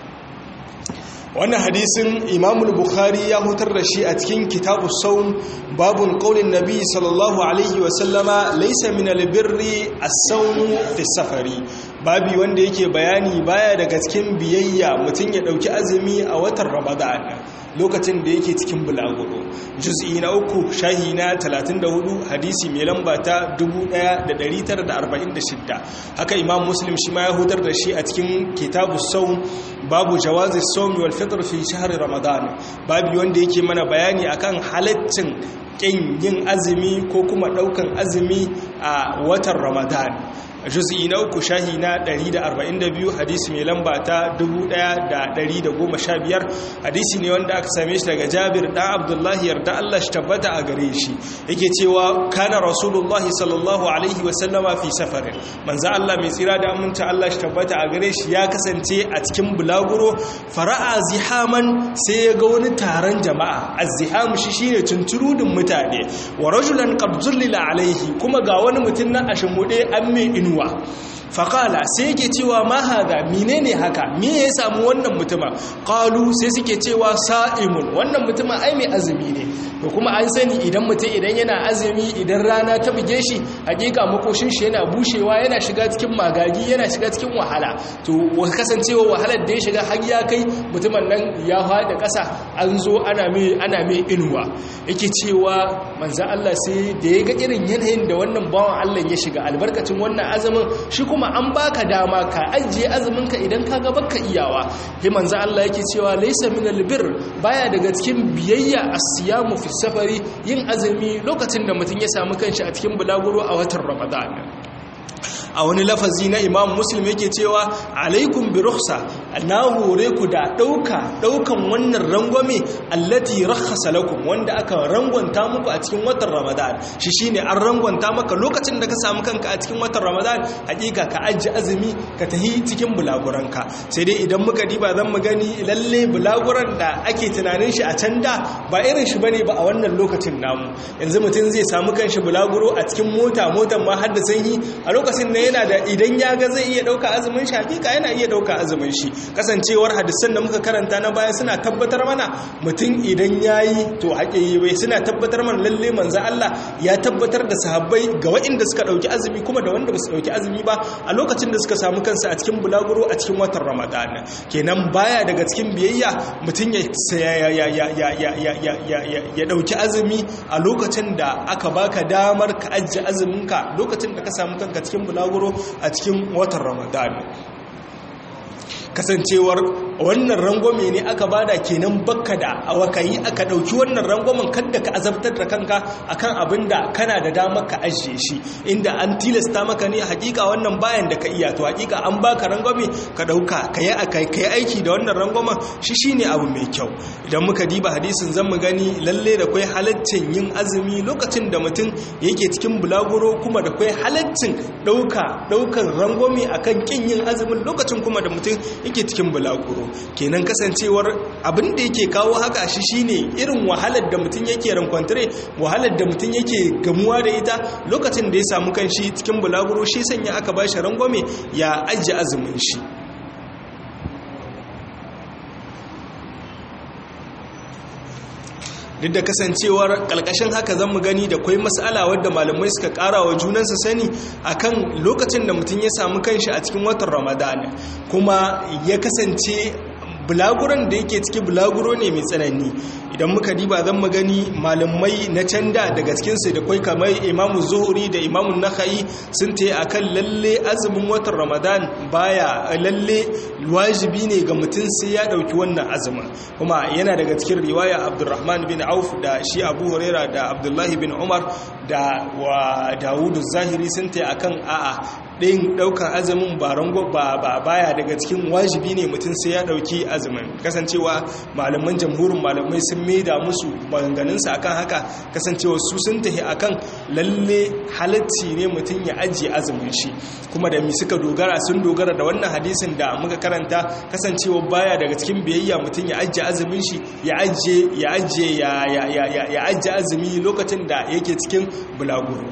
wannan hadisin imamul bukhari ya hutar da shi a cikin kitabu saun babun qaulin nabi sallallahu alaihi wasallama laysa min albirri as-sawm fi safari babi wanda yake bayani baya daga cikin biyayya mutum ya dauki azumi a watan ramadan lokacin da yake cikin bulaguro juz'i na uku shahi na 34 hadisi mai lamba ta 1946 haka imam muslim shi ma ya hutar da shi a cikin kitabu saum babu jawazi saumi wal fitr fi shahr ramadan babu wanda yake mana bayani akan halaccin kin yin azumi ko kuma daukan azumi a watan ramadan juz'i na uku shahi na 142 hadisi mai lamba ta 1115 hadisi ne wanda aka same shi daga Jabir dan Abdullahi yarda Allah shi tabbata a gare shi yake cewa kana rasulullahi sallallahu alaihi wasallama fi safarin manzo Allah mai tsira da aminta Allah shi tabbata a gare shi ya kasance a cikin bulaguro fara'a zihaman sai ya ga wani taron jama'a azziham shi shine tunturudin mutane wa rajulan qad zullila alaihi kuma ga wani mutum na ashimude an mai inuwa faƙala sai yake cewa ma haga menene haka me ya samu wannan mutuma ƙalu sai suke cewa sa'imun wannan mutuma ai mai azumi ne da kuma an sani idan mutum idan yana azumi idan rana ta buge shi hakika makoshin shi yana bushewa yana shiga cikin magagi yana shiga cikin wahala to kasancewa wahalar da ya shiga har ya kai mutumin nan ya faɗi ƙasa an zo ana mai ana mai inuwa yake cewa manzan Allah sai da ya ga irin yanayin da wannan bawan Allah ya shiga albarkacin wannan azumin shi kuma an baka dama ka ajiye azumin ka idan ka ga baka iyawa sai manzan Allah yake cewa laysa minal bir baya daga cikin biyayya as-siyamu fi safari yin azumi lokacin da mutum ya samu kanshi a cikin bulaguro a watan ramadan a wani lafazi na imam muslim yake cewa alaikum bi rukhsa na hore ku da dauka daukan wannan rangwame allati rakhasa lakum wanda aka rangwanta muku a cikin watan ramadan shi shine an rangwanta maka lokacin da ka samu kanka a cikin watan ramadan hakika ka ajiye azumi ka tahi cikin bulaguranka sai dai idan muka diba zan mu gani lalle bulaguran da ake tunanin shi a can da ba irin shi bane ba a wannan lokacin namu yanzu mutum zai samu kanshi bulaguro a cikin mota motan ma har da sanyi a lokacin da yana da idan ya ga zai iya dauka azumin shi hakika yana iya dauka azumin shi kasancewar hadisan da muka karanta na baya suna tabbatar mana mutum idan yayi to haƙe yi bai suna tabbatar mana lalle manzo Allah ya tabbatar da sahabbai ga waɗanda suka dauki azumi kuma da wanda basu dauki azumi ba a lokacin da suka samu kansu a cikin bulaguro a cikin watan Ramadan kenan baya daga cikin biyayya mutum ya ya ya ya ya ya ya ya ya dauki azumi a lokacin da aka baka damar ka ajiye azuminka lokacin da ka samu kanka cikin bulaguro a cikin watan ramadan kasancewar wannan rangwame ne aka bada kenan bakka da awakayi aka dauki wannan rangwamen kadda ka azabtar da kanka akan abin da kana da damar ka ajiye shi inda an tilasta maka ne hakika wannan bayan da ka iya to hakika an baka rangwame ka dauka ka yi kai aiki da wannan rangwamen shi shine abu mai kyau idan muka diba hadisin zan mu gani lalle da kai halaccin yin azumi lokacin da mutum yake cikin bulaguro kuma da kai halaccin dauka daukan rangwame akan kin yin azumin lokacin kuma da mutum yake cikin bulaguro kenan kasancewar abin da yake kawo haka shi shine irin wahalar da mutum yake rankwantare wahalar da mutum yake gamuwa da ita lokacin da ya samu kanshi cikin bulaguro shi sanya aka bashi rangwame ya ajiye azumin shi duk da kasancewar kalkashin haka zan mu gani da kwai mas'ala wadda malamai suka kara wa junansa sani akan lokacin da mutum ya samu kanshi a cikin watan ramadana kuma ya kasance bulaguran da yake ciki bulaguro ne mai tsanani idan muka diba zan magani malamai na canda daga cikinsu da kwai kamar imamu zuhuri da imamu nakhai sun ta a kan lalle azumin watan ramadan baya lalle wajibi ne ga mutum sai ya ɗauki wannan azumin kuma yana daga cikin riwaya abdurrahman bin auf da shi abu huraira da abdullahi bin umar da wa dawudu zahiri sun ta a kan a'a ɗin ɗaukar azumin ba rango ba baya daga cikin wajibi ne mutum sai ya ɗauki azumin kasancewa malaman jamhurin malamai sun maida musu maganganunsa akan haka kasancewa su sun tafi akan lalle halacci ne mutum ya ajiye azumin shi kuma da mi suka dogara sun dogara da wannan hadisin da muka karanta kasancewa baya daga cikin biyayya mutum ya ajiye azumin shi ya ajiye ya ajiye ya ajiye azumi lokacin da yake cikin bulaguro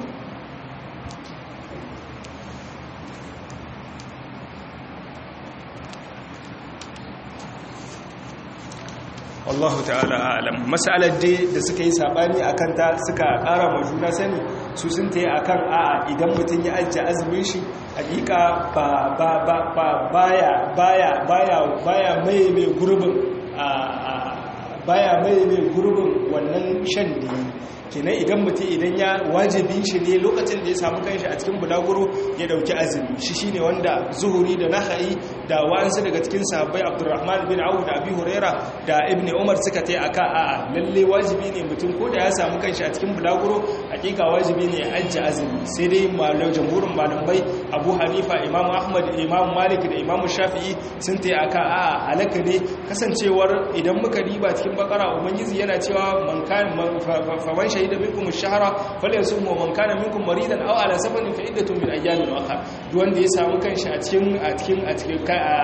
wallahu ta'ala alam mas'alar dai da suka yi sabani akan ta suka ƙara ma juna sani su sun tayi akan a'a idan mutum ya ajiye azumin shi hakika ba ba ba ba baya baya baya baya mai mai gurbin baya mai mai gurbin wannan shan da yi kenan idan mutum idan ya wajibin shi ne lokacin da ya samu kanshi a cikin bulaguro ya dauki azumi shi shine wanda zuhuri da naha'i da wa'ansu daga cikin sahabbai abdurrahman bin auf da abi huraira da ibn umar suka tai aka a'a lalle wajibi ne mutum ko da ya samu kanshi a cikin bulaguro hakika wajibi ne ya ajji azumi sai dai malau jamhurin malamai abu hanifa imam ahmad imam malik da imam shafi'i sun tai aka a'a halaka ne kasancewar idan muka riba cikin bakara ubangiji yana cewa man kan faman shahida minkum ash-shahra falyasum wa man kana minkum maridan aw ala safarin fa iddatun min ayyamin ukhra duk wanda ya samu kanshi a cikin a cikin a cikin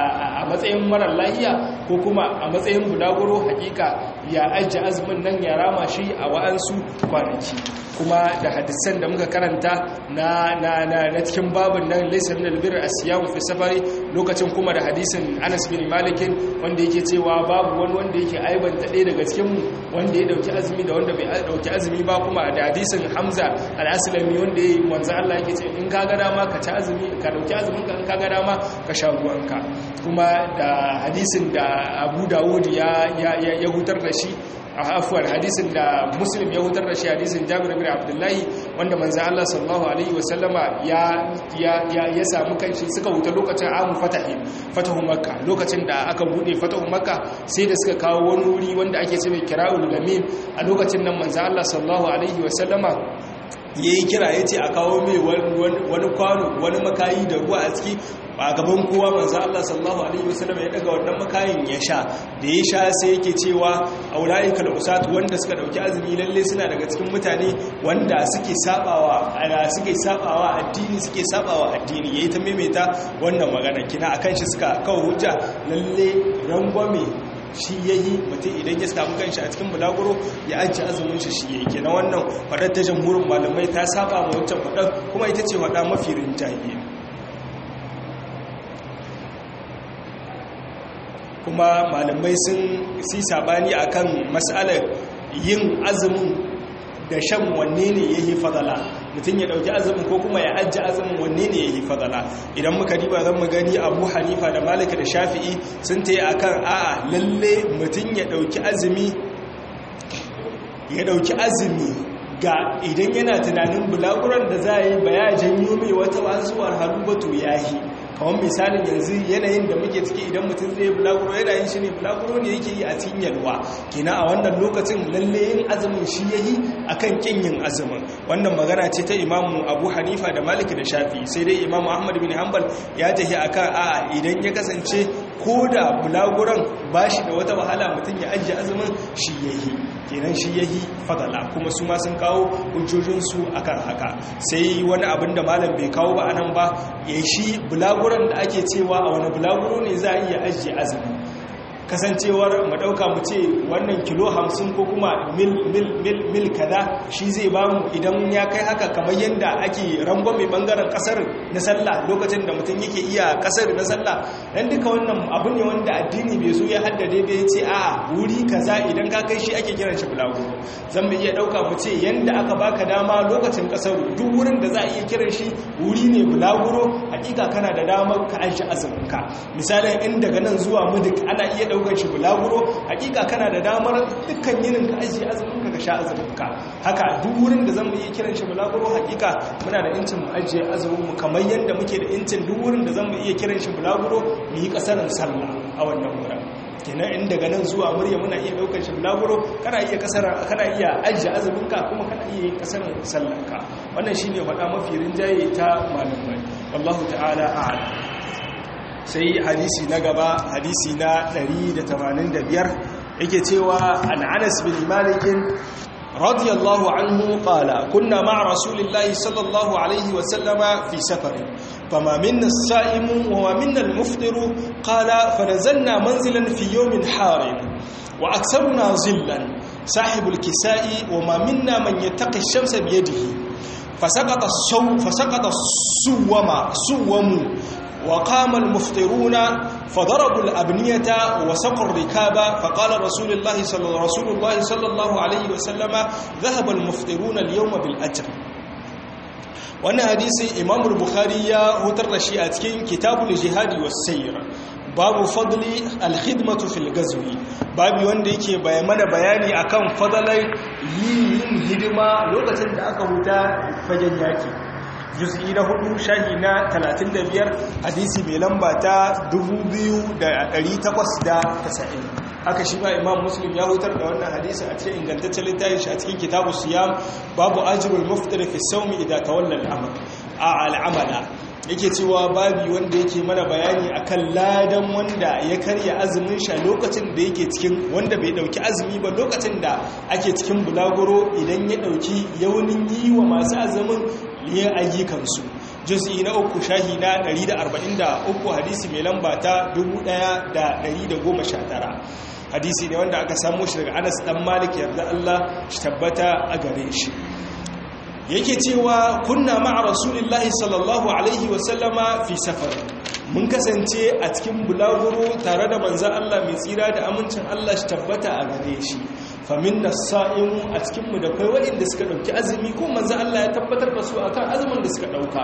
a matsayin marar lahiya ko kuma a matsayin bulaguro hakika ya ajji azumin nan ya rama shi a wa'ansu kwanaki kuma da hadisan da muka karanta na na na na cikin babin nan laysa min albir asiyam fi safari lokacin kuma da hadisin Anas bin Malik wanda yake cewa babu wani wanda yake aibanta ɗaya daga cikin mu wanda ya dauki azumi da wanda bai dauki azumi ba kuma da hadisin Hamza al-Aslami wanda yayi manzo Allah yake ce in ka ga dama ka ci azumi ka dauki azumin ka in ka ga dama ka sha ruwanka kuma da hadisin da Abu Dawud ya ya hutar da shi a afuwar hadisin da muslim ya hutar da shi hadisin jabir bin abdullahi wanda manzo Allah sallallahu alaihi wasallama ya ya ya samu kanshi suka huta lokacin amu fatahi fatahu makka lokacin da aka bude fatahu makka sai da suka kawo wani wuri wanda ake cewa kira'ul lamim a lokacin nan manzo Allah sallallahu alaihi wasallama ya yi kira ya ce a kawo mai wani kwano wani makayi da ruwa a ciki a gaban kowa manzo Allah sallallahu alaihi wasallam ya daga wannan makayin ya sha da ya sha sai yake cewa aulaika al-usat wanda suka dauki azumi lalle suna daga cikin mutane wanda suke sabawa ana suke sabawa addini suke sabawa addini yayi ta maimaita wannan magana kina akan shi suka kawo hujja lalle rangwame shi yayi mutum idan ya samu kanshi a cikin bulaguro ya ajiye azumin shi shi yayi kenan wannan fadar ta jamhurin malamai ta saba ma wancan fadar kuma ita ce fada mafi rinjaye kuma malamai sun si sabani akan mas'alar yin azumin da shan wanne ne yayi fadala mutum ya dauki azumin ko kuma ya ajiye azumin wanne ne yayi fadala idan muka diba zan mu gani Abu Hanifa da Malik da Shafi'i sun tayi akan a'a lalle mutum ya dauki azumi ya dauki azumi ga idan yana tunanin bulaguran da za yi ba ya janyo mai wata wazuwar halubatu yahi kawon misalin yanzu yanayin da muke ciki idan mutum zai bulaguro yana yin shi ne bulaguro ne yake yi a cikin yalwa kina a wannan lokacin lalle yin azumin shi yayi akan kin yin azumin wannan magana ce ta imamu abu hanifa da malik da shafi sai dai imamu ahmad bin hanbal ya tafi akan a'a idan ya kasance ko da bulaguran ba shi da wata wahala mutum ya ajiye azumin shi yayi kenan shi yahi fadala kuma su ma sun kawo hujjojinsu akan haka sai wani abin da malam bai kawo ba anan ba ya shi bulaguran da ake cewa a wani bulaguro ne za a iya ajiye azumi kasancewar mu dauka mu ce wannan kilo hamsin ko kuma mil mil mil mil kaza shi zai ba mu idan ya kai haka kamar yanda ake rangon mai bangaren kasar na sallah lokacin da mutum yake iya kasar na sallah dan duka wannan abu ne wanda addini bai so ya haddade bai ce a wuri kaza idan ka kai shi ake kiran shi bulaguro zan mu iya dauka mu ce yanda aka baka dama lokacin kasar duk wurin da za a iya kiran shi wuri ne bulaguro hakika kana da damar ka aisha azumin ka misalin in daga nan zuwa mudik ana iya daukar shi bulaguro hakika kana da damar dukkan yinin ka ajiye azumin ka ka sha azumin ka haka duk wurin da zan iya kiran shi bulaguro hakika muna da incin mu ajiye azumin mu kamar yanda muke da incin duk wurin da zan iya kiran shi bulaguro mu yi kasarin sallah a wannan wurin kenan in daga nan zuwa murya muna iya daukar shi bulaguro kana iya kasara kana iya ajiye azumin ka kuma kana iya yin kasarin sallar ka wannan shine faɗa mafi rinjaye ta malamai wallahu ta'ala a'lam sai hadisi na gaba hadisi na 185 yake cewa an Anas bin Malik radiyallahu anhu qala kunna ma'a rasulillahi sallallahu alaihi wa sallama fi safar fama minna as-sa'imu wa ma minna al-muftiru qala fanazalna manzilan fi yawmin harin wa aktharuna zillan صاحب الكساء وما منا من يتقي الشمس بيده فسقط الصوم فسقط السوم سوم وقام المفطرون فضربوا الأبنية وسقوا الركاب فقال رسول الله صلى رسول الله صلى الله عليه وسلم ذهب المفطرون اليوم بالأجر wannan hadisi imam bukhari ya hutar da shi a cikin kitabul jihadi was sayr babu fadli al-khidmatu fil ghazwi babu wanda yake mana bayani akan fadalar yin hidima lokacin da aka huta fagen yaki juz'i na hudu shahi na 35 hadisi mai lamba ta 2890 haka shi ba imam muslim ya hutar da wannan hadisi a cikin ingantaccen littafin shi a cikin kitabu siyam babu ajrul muftir fi sawmi idza tawalla al-amr a al-amala yake cewa babi wanda yake mana bayani akan ladan wanda ya karya azumin sha lokacin da yake cikin wanda bai dauki azumi ba lokacin da ake cikin bulaguro idan ya dauki yaunin yi wa masu azumin yin ayyukansu juz'i na uku shahi na 143 hadisi mai lamba ta 1119 hadisi ne wanda aka samu shi daga Anas dan Malik yarda Allah shi tabbata a gare shi yake cewa kunna ma'a rasulillahi sallallahu alaihi wasallama fi safar mun kasance a cikin bulaguro tare da manzan Allah mai tsira da amincin Allah shi tabbata a gare shi famin na sa'imu a cikinmu da kai waɗanda suka ɗauki azumi ko manzan Allah ya tabbatar da su a kan azumin da suka ɗauka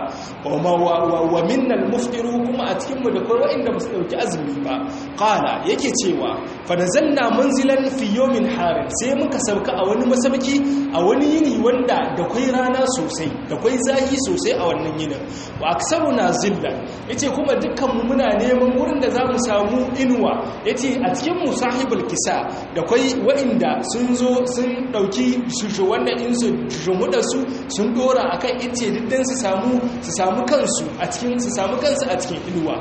wa minnal muftiru kuma a cikinmu da kai waɗanda ba su ɗauki azumi ba ƙala yake cewa fadazanna manzilan fi yomin harin sai muka sauka a wani masauki a wani yini wanda da kwai rana sosai da kwai zahi sosai a wannan yinin wa aksaru na zillan yace kuma dukkanmu muna neman wurin da za mu samu inuwa yace a cikin mu sahibul kisa da kwai waɗanda sun zo sun ɗauki shushu wannan in su jumuda su sun dora akan ice diddan su samu su samu kansu a cikin su samu kansu a cikin inuwa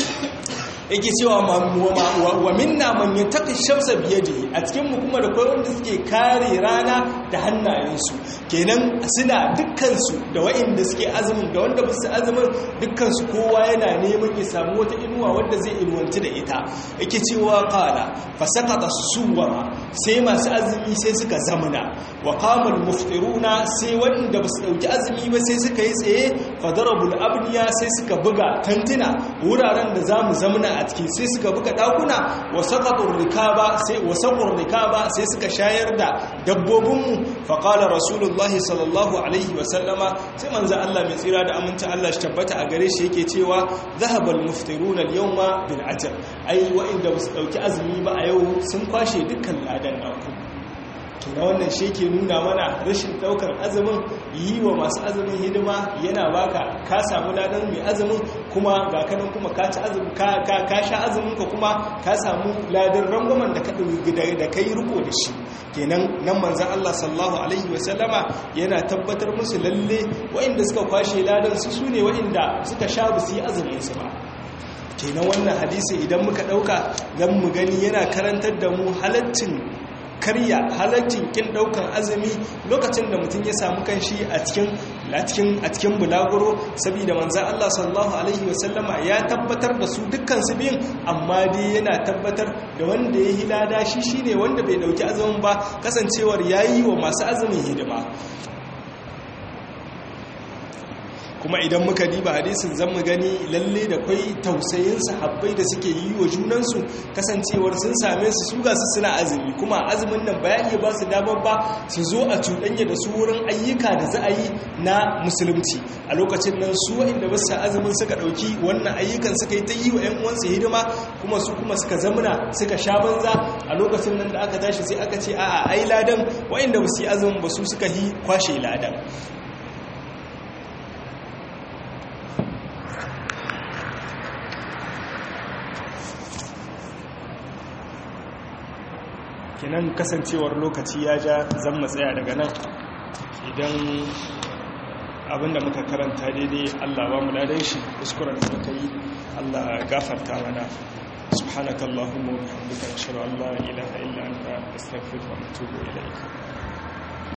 yake cewa wa minna man yattaqi shamsa biyadihi a cikin mu kuma da kai wanda suke kare rana da hannayensu kenan suna dukkan su da wa'inda suke azumin da wanda basu azumin dukkan su kowa yana neman ya samu wata inuwa wanda zai inuwanci da ita yake cewa qala fa saqata suwara sai masu azumi sai suka zamana wa qama al muftiruna sai wanda basu dauki azumi ba sai suka yi tsaye fa darabul abniya sai suka buga tantina wuraren da zamu zamana a ciki sai suka buga dakuna wa saqatur rikaba sai wa saqur rikaba sai suka shayar da dabbobinmu fa qala rasulullahi sallallahu alaihi wa sallama sai manzo Allah mai tsira da aminta Allah shi tabbata a gare shi yake cewa zahabal muftiruna al-yawma bil ajr ai wa'inda basu dauki azumi ba a yau sun kwashe dukkan ladan naku na wannan shi ke nuna mana rashin daukar azumin yi wa masu azumin hidima yana baka ka samu ladan mai azumin kuma ga kanan kuma ka ci azumin ka sha azumin ka kuma ka samu ladan rangwamen da ka da kai riko da shi kenan nan manzon Allah sallallahu alaihi wasallama yana tabbatar musu lalle waɗanda suka kwashe ladan su sune waɗanda suka sha bu su yi azumin su ba kenan wannan hadisi idan muka dauka dan mu gani yana karantar da mu halaccin karya halaccin kin daukan azumi lokacin da mutum ya samu kanshi a cikin a cikin a cikin bulaguro saboda manzon Allah sallallahu alaihi wasallama ya tabbatar da su dukkan su biyun amma dai yana tabbatar da wanda ya hilada shi shine wanda bai dauki azumin ba kasancewar yayi wa masu azumin hidima kuma idan muka diba hadisin zan mu gani lalle da kwai tausayin sahabbai da suke yi wa junansu kasancewar sun same su su gasu suna azumi kuma azumin nan ba ya iya ba su damar ba su zo a cuɗanya da su wurin ayyuka da za a yi na musulunci a lokacin nan su waɗanda ba su azumin suka ɗauki wannan ayyukan suka yi ta yi wa 'yan uwansu hidima kuma su kuma suka zamuna suka sha banza a lokacin nan da aka tashi sai aka ce a'a ai ladan waɗanda ba su yi azumin ba su suka yi kwashe ladan kenan kasancewar lokaci ya ja zan matsaya daga nan idan abinda muka karanta daidai Allah ba mu ladan shi kuskuren da muka yi Allah gafarta mana subhanakallahumma wa bihamdika ashhadu an la ilaha illa anta astaghfiruka wa atubu ilayk